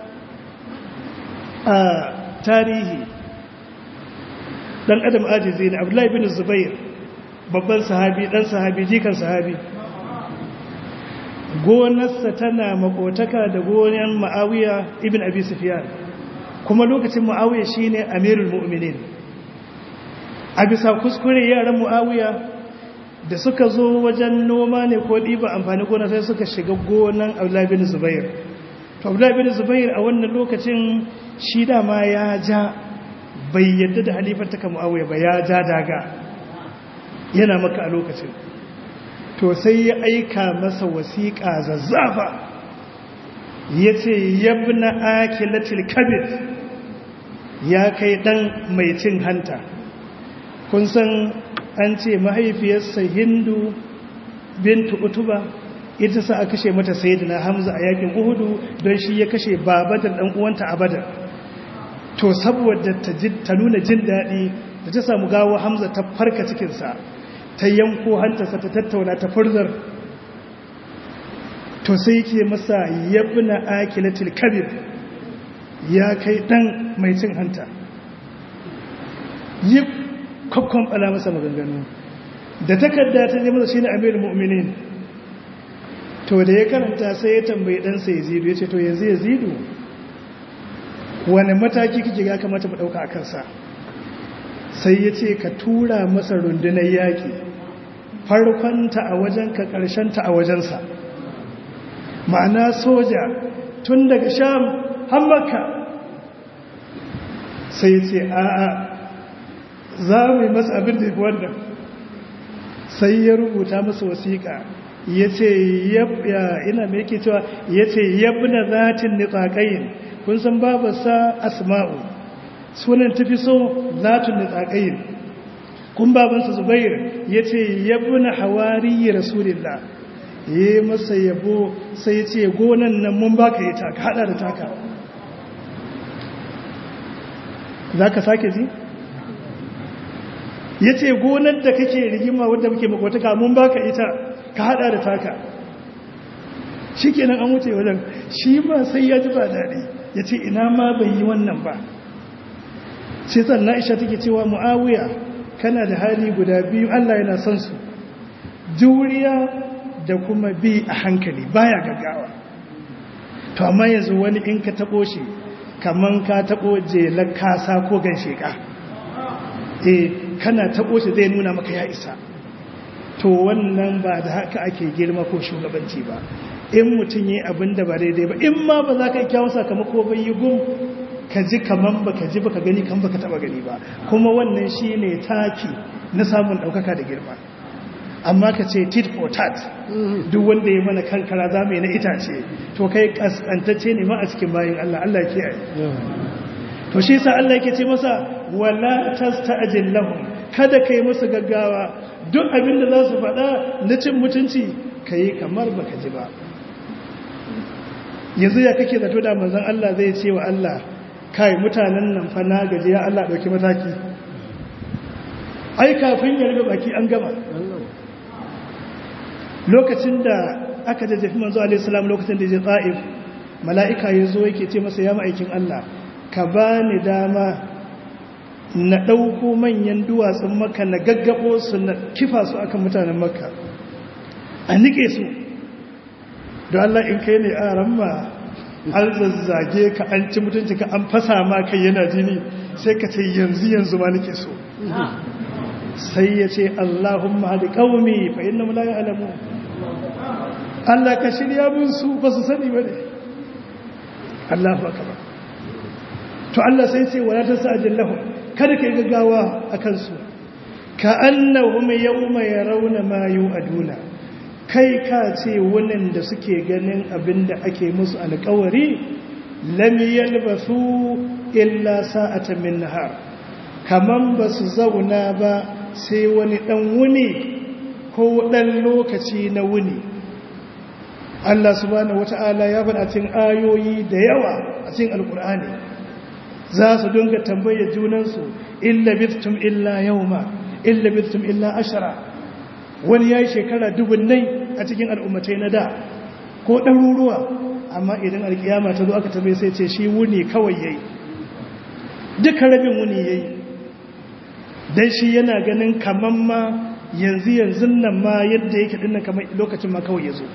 a tarihi dan adam ajizi ne abdullahi bin zubair babban sahabi dan sahabi jikan sahabi gonarsa tana makotaka da gonar ma'awiya ibn abi sufyan kuma lokacin ma'awiya shine amirul mu'minin a bisa kuskure yaran mu'awiya da suka zo wajen noma ne ko ɗiba amfani gona sai suka shiga gonan abdullahi bin zubair to abdullahi bin zubair a wannan lokacin shi dama ya ja bai yadda da halifar ta mu'awiya ba ya ja daga yana maka a lokacin to sai ya aika masa wasiƙa zazzafa ya ce yabna akilatil kabir ya kai ɗan mai cin hanta kun san an ce mahaifiyarsa hindu bintu utuba ita sa a kashe mata sayyidina hamza a yakin uhudu don shi ya kashe babadar ɗan uwanta a badar to saboda ta nuna jin daɗi da ta samu gawo hamza ta farka cikinsa ta yanko hantarsa ta tattauna ta furzar to sai ke masa yabna akilatil kabir ya kai dan mai cin hanta yi kwakwon bala masa maganganu da takarda ta je masa shine amirul mu'minin to da ya karanta sai ya tambayi ɗansa yazidu ya ce to yanzu yazidu wani mataki kike ga kamata mu ɗauka a kansa sai ya ce ka tura masa rundunar yaƙi farkonta a wajenka ƙarshenta a wajensa ma'ana soja tun daga sham hammaka sai ya ce a'a za mu yi masa abin da wannan sai ya rubuta masa wasiƙa ya ce ina mai yake cewa ya ce yabna zatin nitsaƙayin kun san babarsa asma'u sunan tafi so zatun nitsaƙayin kun babansa zubair ya ce yabna hawari rasulillah ya yi masa yabo sai ya ce gonan nan mun baka yi taka hada da taka za ka sake ji? ya ce gonar da kake rigima wadda muke makwataka mun baka ita ka hada da taka shi kenan an wuce wajen shi ma sai ya ji ba daɗi ya ce ina ma bai yi wannan ba sai sannan aisha take cewa mu'awiya kana da hali guda biyu allah yana son su juriya da kuma bi a hankali baya gaggawa to amma yanzu wani in ka taɓo shi kaman ka taɓo jelar kasa ko gansheka eh kana taɓo shi zai nuna maka ya isa to wannan ba da haka ake girma ko shugabanci ba in mutum yi abin da ba daidai ba in ma ba za ka yi kyawun sakamako bai yi gum ka ji kaman ba ka ji ba ka gani kan ba ka taɓa gani ba kuma wannan shi ne taki na samun ɗaukaka da girma amma ka ce tit for tat duk wanda ya mana kankara za mu yi na itace to kai kaskantacce ne ma a cikin bayan Allah Allah ke yi to shi sa Allah yake ce masa wala tasta'jil lahum kada kai musu gaggawa duk abin da za su faɗa na cin mutunci kai kamar baka ji ba yanzu ya kake zato da manzon Allah zai ce wa Allah kai mutanen nan fa na gaji ya Allah dauki mataki ai kafin ya rufe baki an gama lokacin da aka jajjafi manzo alaihi salam lokacin da ya ta'if mala'ika ya zo yake ce masa ya ma'aikin Allah ka ba ni dama na ɗauko manyan duwatsun maka na gaggabo su na kifa su akan mutanen maka a nike su da Allah in kai ne a ramma an zazzage ka an ci mutunci ka an fasa ma kai yana jini sai ka ce yanzu yanzu ma nike so sai ya ce Allahumma hadi qaumi fa innahum la ya'lamun Allah ka shirya mun su ba su sani bane Allahu akbar to Allah sai ce wala tasajil lahum kada kai gaggawa akan su ka annahum yawma yarawna ma yu'aduna kai ka ce wannan da suke ganin abinda ake musu alƙawari lam yalbasu illa sa'atan min nahar kaman ba su zauna ba sai wani dan wuni ko dan lokaci na wuni Allah subhanahu wata'ala ya faɗa cikin ayoyi da yawa a cikin alkur'ani za su dinga tambayar junansu illa bittum illa yawma illa bittum illa ashara wani yayi shekara dubunnai a cikin al'ummatai na da ko ɗaruruwa amma idan alkiyama ta zo aka tambaye sai ce shi wuni kawai yayi duka rabin wuni yayi dan shi yana ganin kaman ma yanzu yanzu nan ma yadda yake dinnan kamar lokacin ma kawai yazo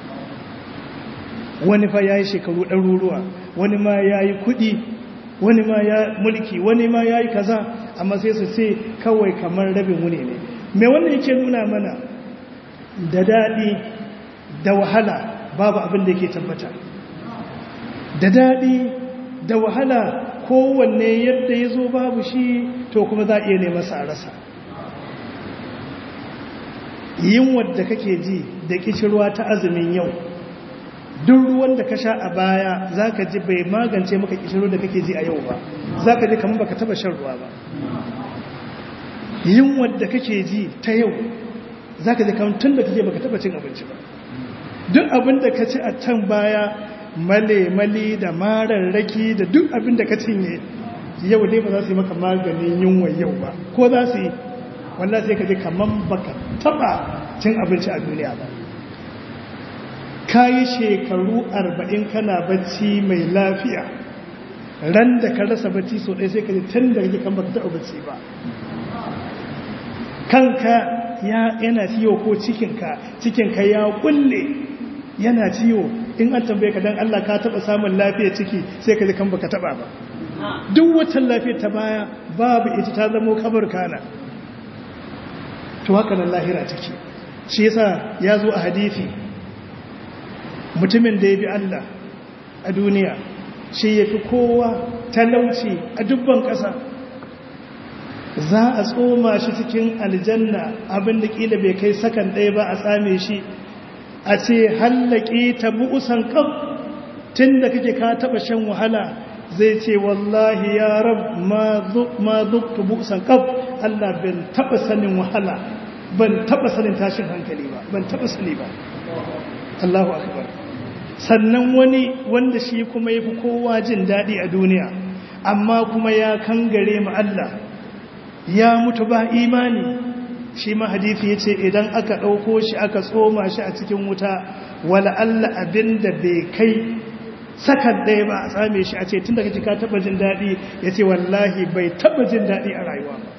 wani fa yayi shekaru ɗaruruwa wani ma yayi kuɗi wani ma ya mulki wani ma yayi kaza amma sai su ce kawai kamar rabin wuni ne me wannan yake nuna mana da daɗi da wahala babu abin da yake tabbata da daɗi da wahala kowanne yadda ya zo babu shi to kuma za a iya nema sa rasa yin wadda kake ji da kishirwa ta azumin yau duk ruwan da ka sha a baya za ka ji bai magance maka kishirwa da kake ji a yau ba za ka ji kamar baka taba shan ruwa ba yin wadda kake ji ta yau za ka ji kamar tun da kake baka taba cin abinci ba duk abin da ka ci a can baya male-male da mararraki da duk abin da ka cinye yau dai ba za su yi maka maganin yunwa yau ba ko za su yi wallah sai ka ji kamar baka taba cin abinci a duniya ba ka yi shekaru arba'in kana bacci mai lafiya ran da ka rasa bacci so ɗaya sai ka ji tun da rage kan baka taɓa bacci ba kanka ya yana ciwo ko cikinka cikinka ya kulle yana ciwo in an tambaye ka dan Allah ka taɓa samun lafiya ciki sai ka ji kan baka taɓa ba duk watan lafiya ta baya babu ita ta zamo kabar kana to haka nan lahira take shi yasa ya zo a hadisi mutumin da ya bi Allah a duniya shi ya fi kowa talauci a dubban ƙasa za a tsoma shi cikin aljanna abinda ƙila bai kai sakan ɗaya ba a tsame shi a ce hallake ta bu'usan ƙaf tun da kake ka taɓa shan wahala zai ce wallahi ya rab ma zuktu bu'usan ƙaf Allah ban taɓa sanin wahala ban taɓa sanin tashin hankali ba ban taɓa sani ba Allahu akbar sannan wani wanda shi kuma ya fi kowa jin daɗi a duniya amma kuma ya kangare ma Allah ya mutu ba imani shi ma hadithi ya ce idan aka ɗauko shi aka tsoma shi a cikin wuta wala Allah abin da bai kai sakan ɗaya ba a tsame shi a ce tun da kake ka taɓa jin daɗi ya ce wallahi bai taɓa jin daɗi a rayuwa ba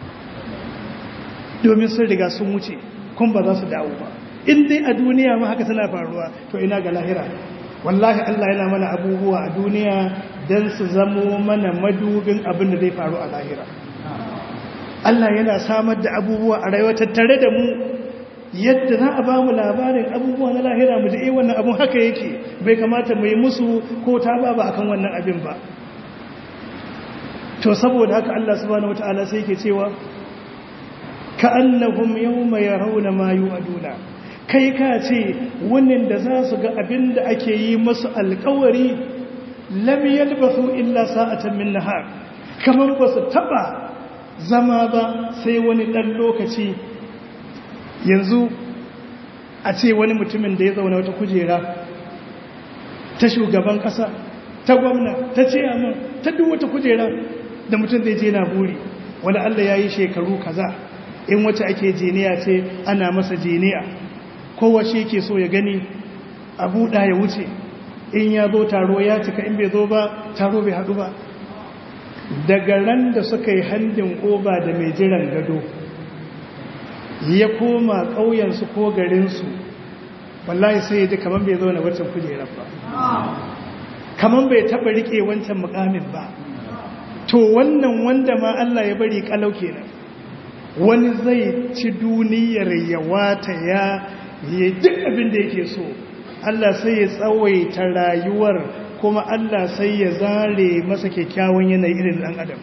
domin sun riga sun wuce kun ba za su dawo ba in dai a duniya ma haka tana faruwa to ina ga lahira wallahi Allah yana mana abubuwa a duniya don su zamo mana madubin abin da zai faru a lahira Allah yana samar da abubuwa a rayuwa tattare da mu yadda za a ba mu labarin abubuwa na lahira mu ji eh wannan abun haka yake bai kamata mu yi musu ko ta ba ba akan wannan abin ba to saboda haka Allah subhanahu wataala sai yake cewa ka annahum yawma yarawna ma yu'aduna kai ka ce wannan da za su ga abin da ake yi masu alkawari lam yalbathu illa sa'atan min nahar kamar ba su taba zama ba sai wani dan lokaci yanzu a ce wani mutumin da ya zauna wata kujera ta shugaban kasa ta gwamna ta ciyaman ta duk wata kujera da mutum zai je na buri wani Allah ya yi shekaru kaza in wacce ake jiniya ce ana masa jiniya kowace ke so ya gani a buɗa ya wuce in ya zo taro ya cika in bai zo ba taro bai haɗu ba daga ran da suka yi handin ƙoba da mai jiran gado ya koma ƙauyensu ko garinsu wallahi sai ya ji kamar bai zo na waccan kujerar ba kamar bai taɓa riƙe wancan mukamin ba to wannan wanda ma Allah ya bari kalau kenan wani zai ci duniyar ya wata ya yi duk abin da yake so Allah sai ya tsawaita rayuwar kuma Allah sai ya zare masa kyakkyawan yanayi irin ɗan adam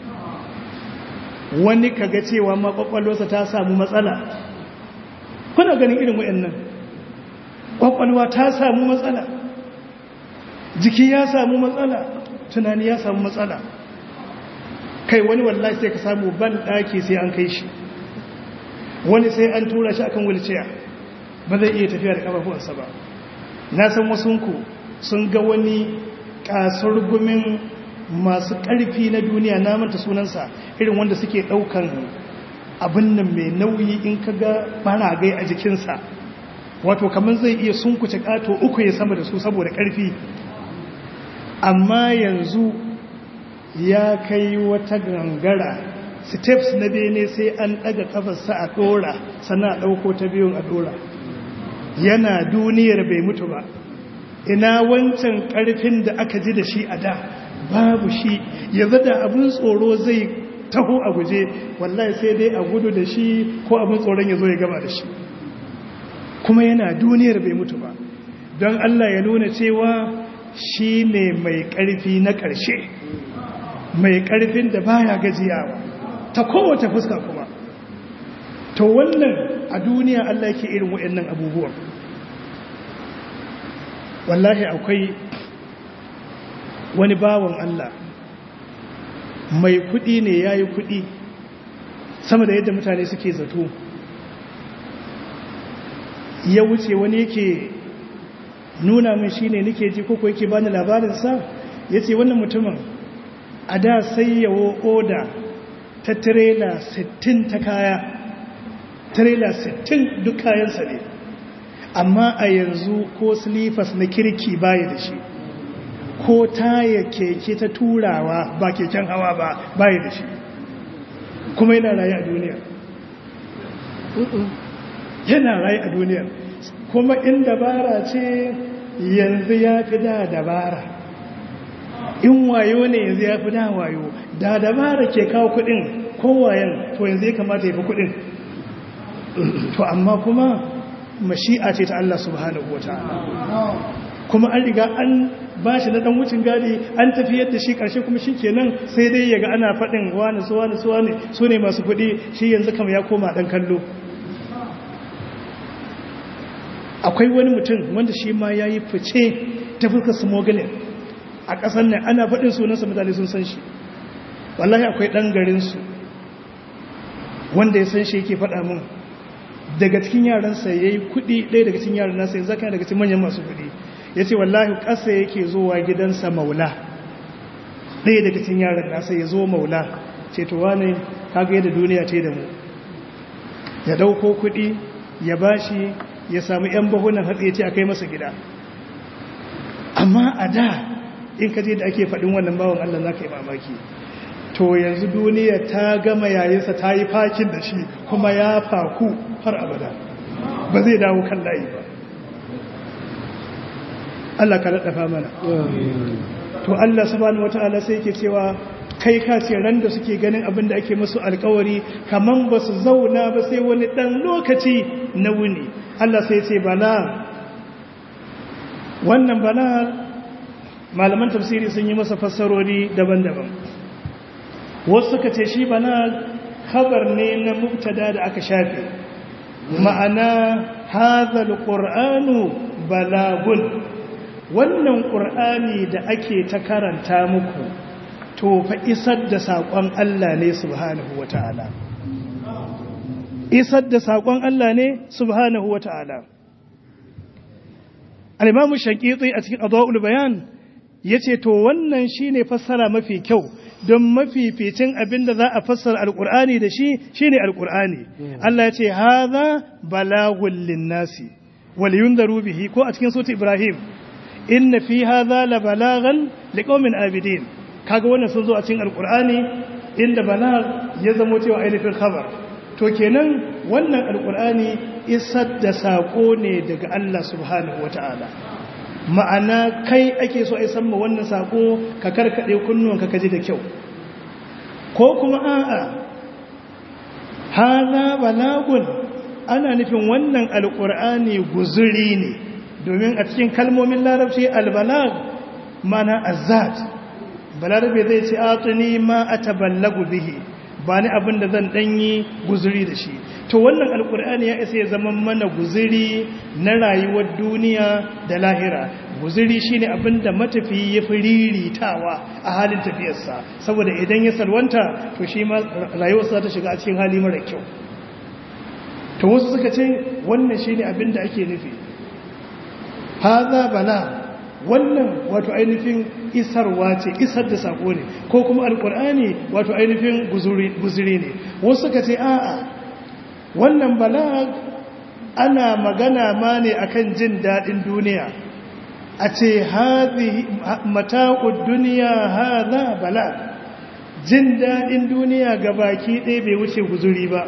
wani kaga cewa makwakwalwarsa ta samu matsala kuna ganin irin wa'annan kwakwalwa ta samu matsala jiki ya samu matsala tunani ya samu matsala kai wani wallahi sai ka samu ban daki sai an kai shi wani sai an tura shi akan wulciya ba zai iya tafiya da kafafuwansa ba na san wasunku sun ga wani kasar gumin masu ƙarfi na duniya na manta sunansa irin wanda suke ɗaukan abin nan mai nauyi in ka ga baragai a jikinsa wato kamar zai iya sunkuce ƙato uku ya sama da su saboda ƙarfi amma yanzu ya kai wata gangara steps na bene sai an daga kafarsa a dora sana dauko ta biyun a dora yana duniyar bai mutu ba ina wancan karfin da aka ji da shi a da babu shi yanzu da abin tsoro zai taho a guje wallahi sai dai a gudu da shi ko abin tsoron ya zo ya gaba da shi kuma yana duniyar bai mutu ba don Allah ya nuna cewa shi ne mai ƙarfi na ƙarshe mai ƙarfin da baya gajiyawa ta kowace fuska kuma to wannan a duniya Allah yake irin waɗannan abubuwan wallahi akwai wani bawan Allah mai kuɗi ne ya yi kuɗi sama da yadda mutane suke zato ya wuce wani yake nuna min shi ne nake ji koko yake bani labarinsa ya ce wannan mutumin a da sai yawo oda ta tirela 60 ta kaya tirela 60 duk kayansa ne amma a yanzu ko silifas na kirki baya da shi ko taya keke ta turawa ba keken hawa ba baya da shi kuma yana rayu a duniya yana rayu a duniya kuma in dabara ce yanzu ya fi da dabara in wayo ne yanzu ya fi da wayo da dabara ke kawo kudin kowayen to yanzu ya kamata ya fi kudin to amma kuma mashi'a ce ta Allah subhanahu wa ta'ala kuma an riga an ba shi na dan wucin gadi an tafi yadda shi karshe kuma shi kenan sai dai yaga ana faɗin wani su wani su wani su ne masu kuɗi shi yanzu kama ya koma ɗan kallo akwai wani mutum wanda shi ma ya yi fice ta fuskar smuggling a ƙasar nan ana faɗin sunansa mutane sun san shi wallahi akwai ɗan garinsu wanda ya san shi yake faɗa mun daga cikin yaransa ya yi kuɗi ɗaya daga cikin yaran nasa yanzu zaka daga cikin manyan masu kuɗi ya ce wallahi ƙasa yake zuwa gidansa maula ɗaya daga cikin yaran nasa ya zo maula ce to wane kaga yadda duniya ce da mu ya ɗauko kuɗi ya bashi ya samu 'yan bahunan hatsi ya ce a kai masa gida amma a da in ka je da ake faɗin wannan bawan Allah za ka yi mamaki to yanzu duniya ta gama yayinsa ta yi fakin da shi kuma ya faku har abada ba zai dawo kan layi ba Allah ka laɗafa mana to Allah subhanahu wata'ala sai ke cewa kai ka ce ran da suke ganin abin da ake musu alkawari kaman ba su zauna ba sai wani ɗan lokaci na wuni Allah sai ce bala wannan bala malaman tafsiri sun yi masa fassarori daban-daban wasu suka ce shi bala khabar ne na mubtada da aka shafe ma'ana hadhal qur'anu balagun wannan qur'ani da ake ta karanta muku to fa isar da sakon Allah ne subhanahu wataala isar da sakon Allah ne subhanahu wataala al-imam shaqiqi a cikin adwaul bayan yace to wannan shine fassara mafi kyau don mafificin abinda za a fassara alkur'ani da shi shine alkur'ani Allah ya ce haza balagul linnasi wal yunzaru bihi ko a cikin sura Ibrahim inna fi hadha la balagan liqaumin abidin kaga wannan sun zo a cikin alkur'ani inda balag ya zamo cewa ainihin khabar to kenan wannan alkur'ani isar da sako ne daga Allah subhanahu wataala ma'ana kai ake so a san ma wannan sako ka karkade kunnuwanka ka ji da kyau ko kuma a'a haza balagun ana nufin wannan alqur'ani guzuri ne domin a cikin kalmomin larabci albalag mana azzat balarabe zai ce atuni ma ataballagu bihi ba ni abin da zan danyi guzuri da shi to wannan alkur'ani ya isa ya zama mana guziri na rayuwar duniya da lahira guziri shine abin da matafi ya fi riritawa a halin tafiyarsa saboda idan ya salwanta to shi ma rayuwarsa ta shiga a cikin hali mara kyau to wasu suka ce wannan shine abin da ake nufi haza bala wannan wato ainihin isarwa ce isar da sako ne ko kuma alkur'ani wato ainihin guzuri ne wasu suka ce a'a wannan balag ana magana ma ne akan jin daɗin duniya a ce mata'ud duniya haza balag jin daɗin duniya ga baki ɗaya bai wuce guzuri ba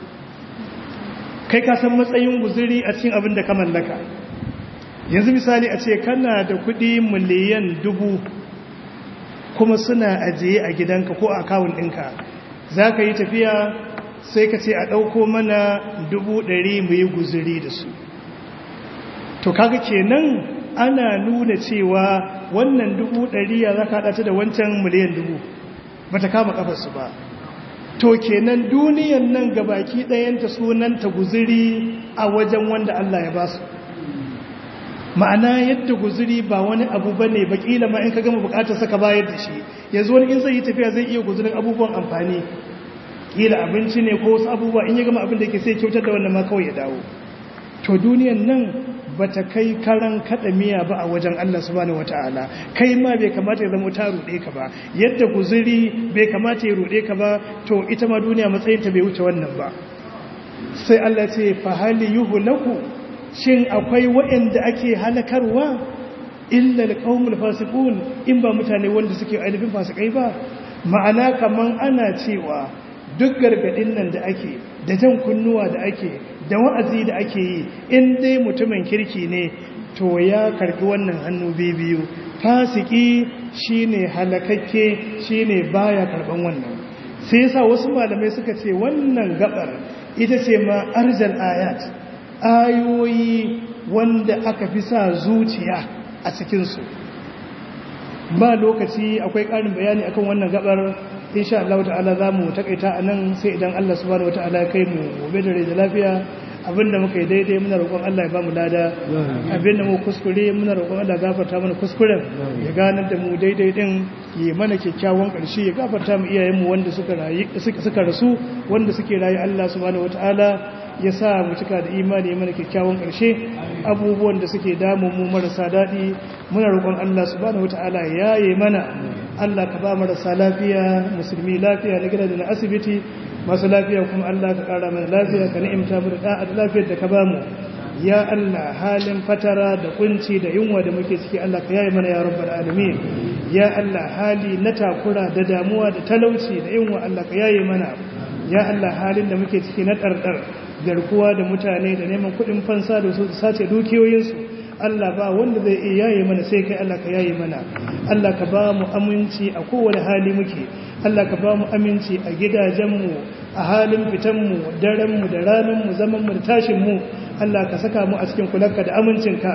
kai ka san matsayin guzuri a cikin abin da ka mallaka yanzu misali a ce kana da kuɗi miliyan dubu kuma suna ajiye a gidanka ko a kawun ɗinka za ka yi tafiya sai ka ce a ɗauko mana dubu ɗari mu yi guzuri da su to kaga kenan ana nuna cewa wannan dubu ɗari ya za ka haɗata da wancan miliyan dubu ba ta kama ƙafarsu ba to kenan duniyan nan gabaki ɗayanta sunanta guzuri a wajen wanda Allah ya ba su ma'ana yadda guzuri ba wani abu ba ne bakila ma in ka gama bukatar saka bayar da shi yanzu wani in zai yi tafiya zai iya guzurin abubuwan amfani kila abinci ne ko wasu abubuwa in ya gama abin da yake sai kyautar da wannan ma kawai ya dawo to duniyan nan ba ta kai karan kada miya ba a wajen Allah subhanahu wataala kai ma bai kamata ya zama ta rude ka ba yadda guzuri bai kamata ya rude ka ba to ita ma duniya matsayin ta bai wuce wannan ba sai Allah ya ce fa hal yuhlaku shin akwai waɗanda ake halakarwa illa alqaumul fasiqun in ba mutane wanda suke ainihin fasikai ba ma'ana kaman ana cewa duk gargadin nan da ake da jan kunnuwa da ake da wa'azi da ake yi in dai mutumin kirki ne to ya karbi wannan hannu biyu fasiki shine halakakke shine baya karban wannan sai yasa wasu malamai suka ce wannan gabar ita ce ma arjal ayat ayoyi wanda aka fi sa zuciya a cikinsu ba lokaci akwai ƙarin bayani akan wannan gabar insha Allah ta'ala za mu takaita a nan sai idan Allah subhanahu wata'ala ya kai mu gobe da rai da lafiya abinda muka yi daidai muna roƙon Allah ya ba mu lada abinda mu kuskure muna roƙon Allah gafarta mana kuskuren ya ganar da mu daidai din yi mana kyakkyawan ƙarshe ya gafarta mu iyayenmu wanda suka rayu suka rasu wanda suke rayu Allah subhanahu wata'ala ya sa mu cika da imani mana kyakkyawan ƙarshe abubuwan da suke damun mu marasa daɗi muna roƙon Allah subhanahu wata'ala ya yaye mana Allah ka ba marasa lafiya musulmi lafiya na gida da na asibiti masu lafiya kuma Allah ka ƙara mana lafiya ka ni'imta mu da da'a da lafiyar da ka ba mu ya Allah halin fatara da kunci da yunwa da muke ciki Allah ka yaye mana ya rabbal alamin ya Allah hali na takura da damuwa da talauci da yunwa Allah ka yaye mana ya Allah halin da muke ciki na ɗarɗar garkuwa da mutane da neman kuɗin fansa da su sace dukiyoyinsu Allah ba wanda zai iya yaye mana sai kai Allah ka yaye mana Allah ka ba mu aminci a kowane hali muke Allah ka ba mu aminci a gidajenmu a halin fitanmu darenmu da ranarmu zamanmu da tashinmu Allah ka saka mu a cikin kulanka da amincinka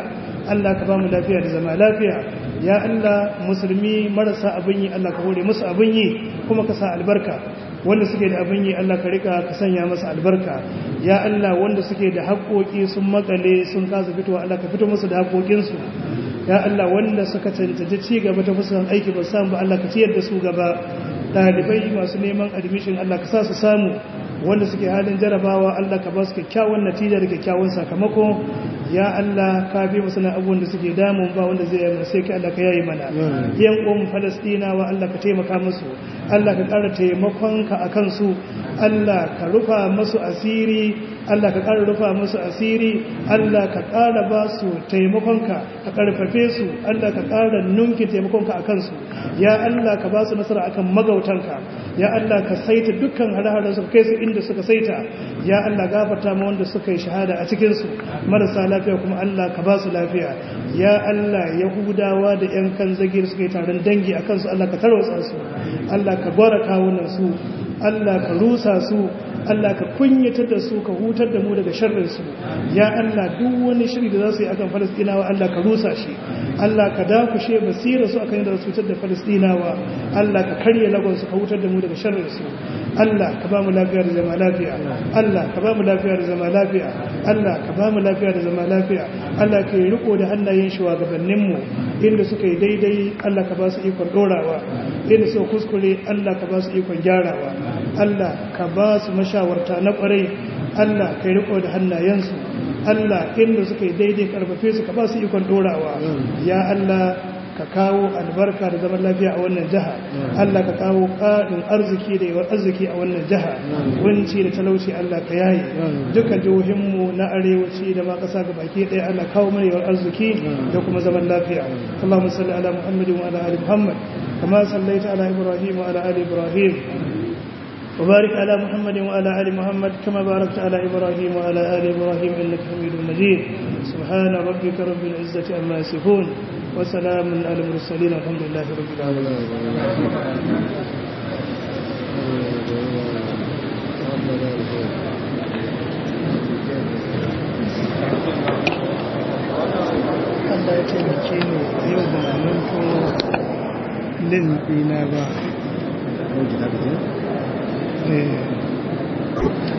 Allah ka ba mu lafiya da zama lafiya ya Allah musulmi marasa abin yi Allah ka hore musu abin yi kuma ka sa albarka wanda suke da abin yi Allah ka rika ka sanya masa albarka ya Allah wanda suke da haƙoƙi sun makale sun kasa fitowa Allah ka fito musu da haƙoƙinsu ya Allah wanda suka cancanci ci gaba ta fuskan aiki ba samu ba Allah ka ciyar da su gaba ɗalibai masu neman admission Allah ka sa su samu wanda suke halin jarabawa Allah ka ba su kyakkyawan natija da kyakkyawan sakamako ya Allah ka bi musu na abubuwan da suke damun ba wanda zai yi sai ka Allah ka yayi mana yan uwan Falastinawa Allah ka taimaka musu Allah ka ƙara taimakon ka akan su Allah ka rufa musu asiri Allah ka ƙara rufa musu asiri Allah ka ƙara ba su taimakonka ka ƙarfafe su Allah ka ƙara nunkin taimakonka a kansu ya Allah ka ba su nasara akan magautanka ya Allah ka saita dukkan hare-haren su kai su inda suka saita ya Allah gafarta ma wanda suka yi shahada a cikinsu marasa lafiya kuma Allah ka ba su lafiya ya Allah yahudawa da yan kan zagir suka yi taron dangi a kansu Allah ka tarwatsa su Allah ka gwara kawunan su Allah ka rusa su Allah ka kunyatar da su ka hutar da mu daga sharrinsu ya Allah duk wani shiri da za su yi akan falastinawa Allah ka rusa shi Allah ka dakushe basira su akan yadda su cutar da falastinawa Allah ka karye lagonsu ka hutar da mu daga sharrinsu Allah ka ba mu lafiya da zama lafiya Allah ka ba mu lafiya da zama lafiya Allah ka ba mu lafiya da zama lafiya Allah ka yi riko da hannayen shugabanninmu inda suka yi daidai Allah ka ba su ikon dorawa inda suka kuskure Allah ka ba su ikon gyarawa Allah ka ba su mashawarta na kwarai Allah ka yi riko da hannayensu Allah inda suka yi daidai karfafe su ka ba su ikon dorawa ya Allah ka kawo albarka da zaman lafiya a wannan jiha Allah ka kawo ƙarin arziki da yawan arziki a wannan jiha kunci da talauci Allah ka yaye dukkan jihohinmu na arewaci da ma ƙasa ga baki ɗaya Allah kawo mana yawan arziki da kuma zaman lafiya Allahumma salli ala Muhammadin wa ala ali Muhammad kama sallaita ala Ibrahim wa ala ali Ibrahim وبارك على محمد وعلى آل محمد كما باركت على إبراهيم وعلى آل إبراهيم إنك حميد مجيد سبحان ربك رب العزة عما يصفون وسلام على المرسلين الحمد لله رب العالمين Allah ya taimake ni yau ba manto lin ɗina ba. Eh.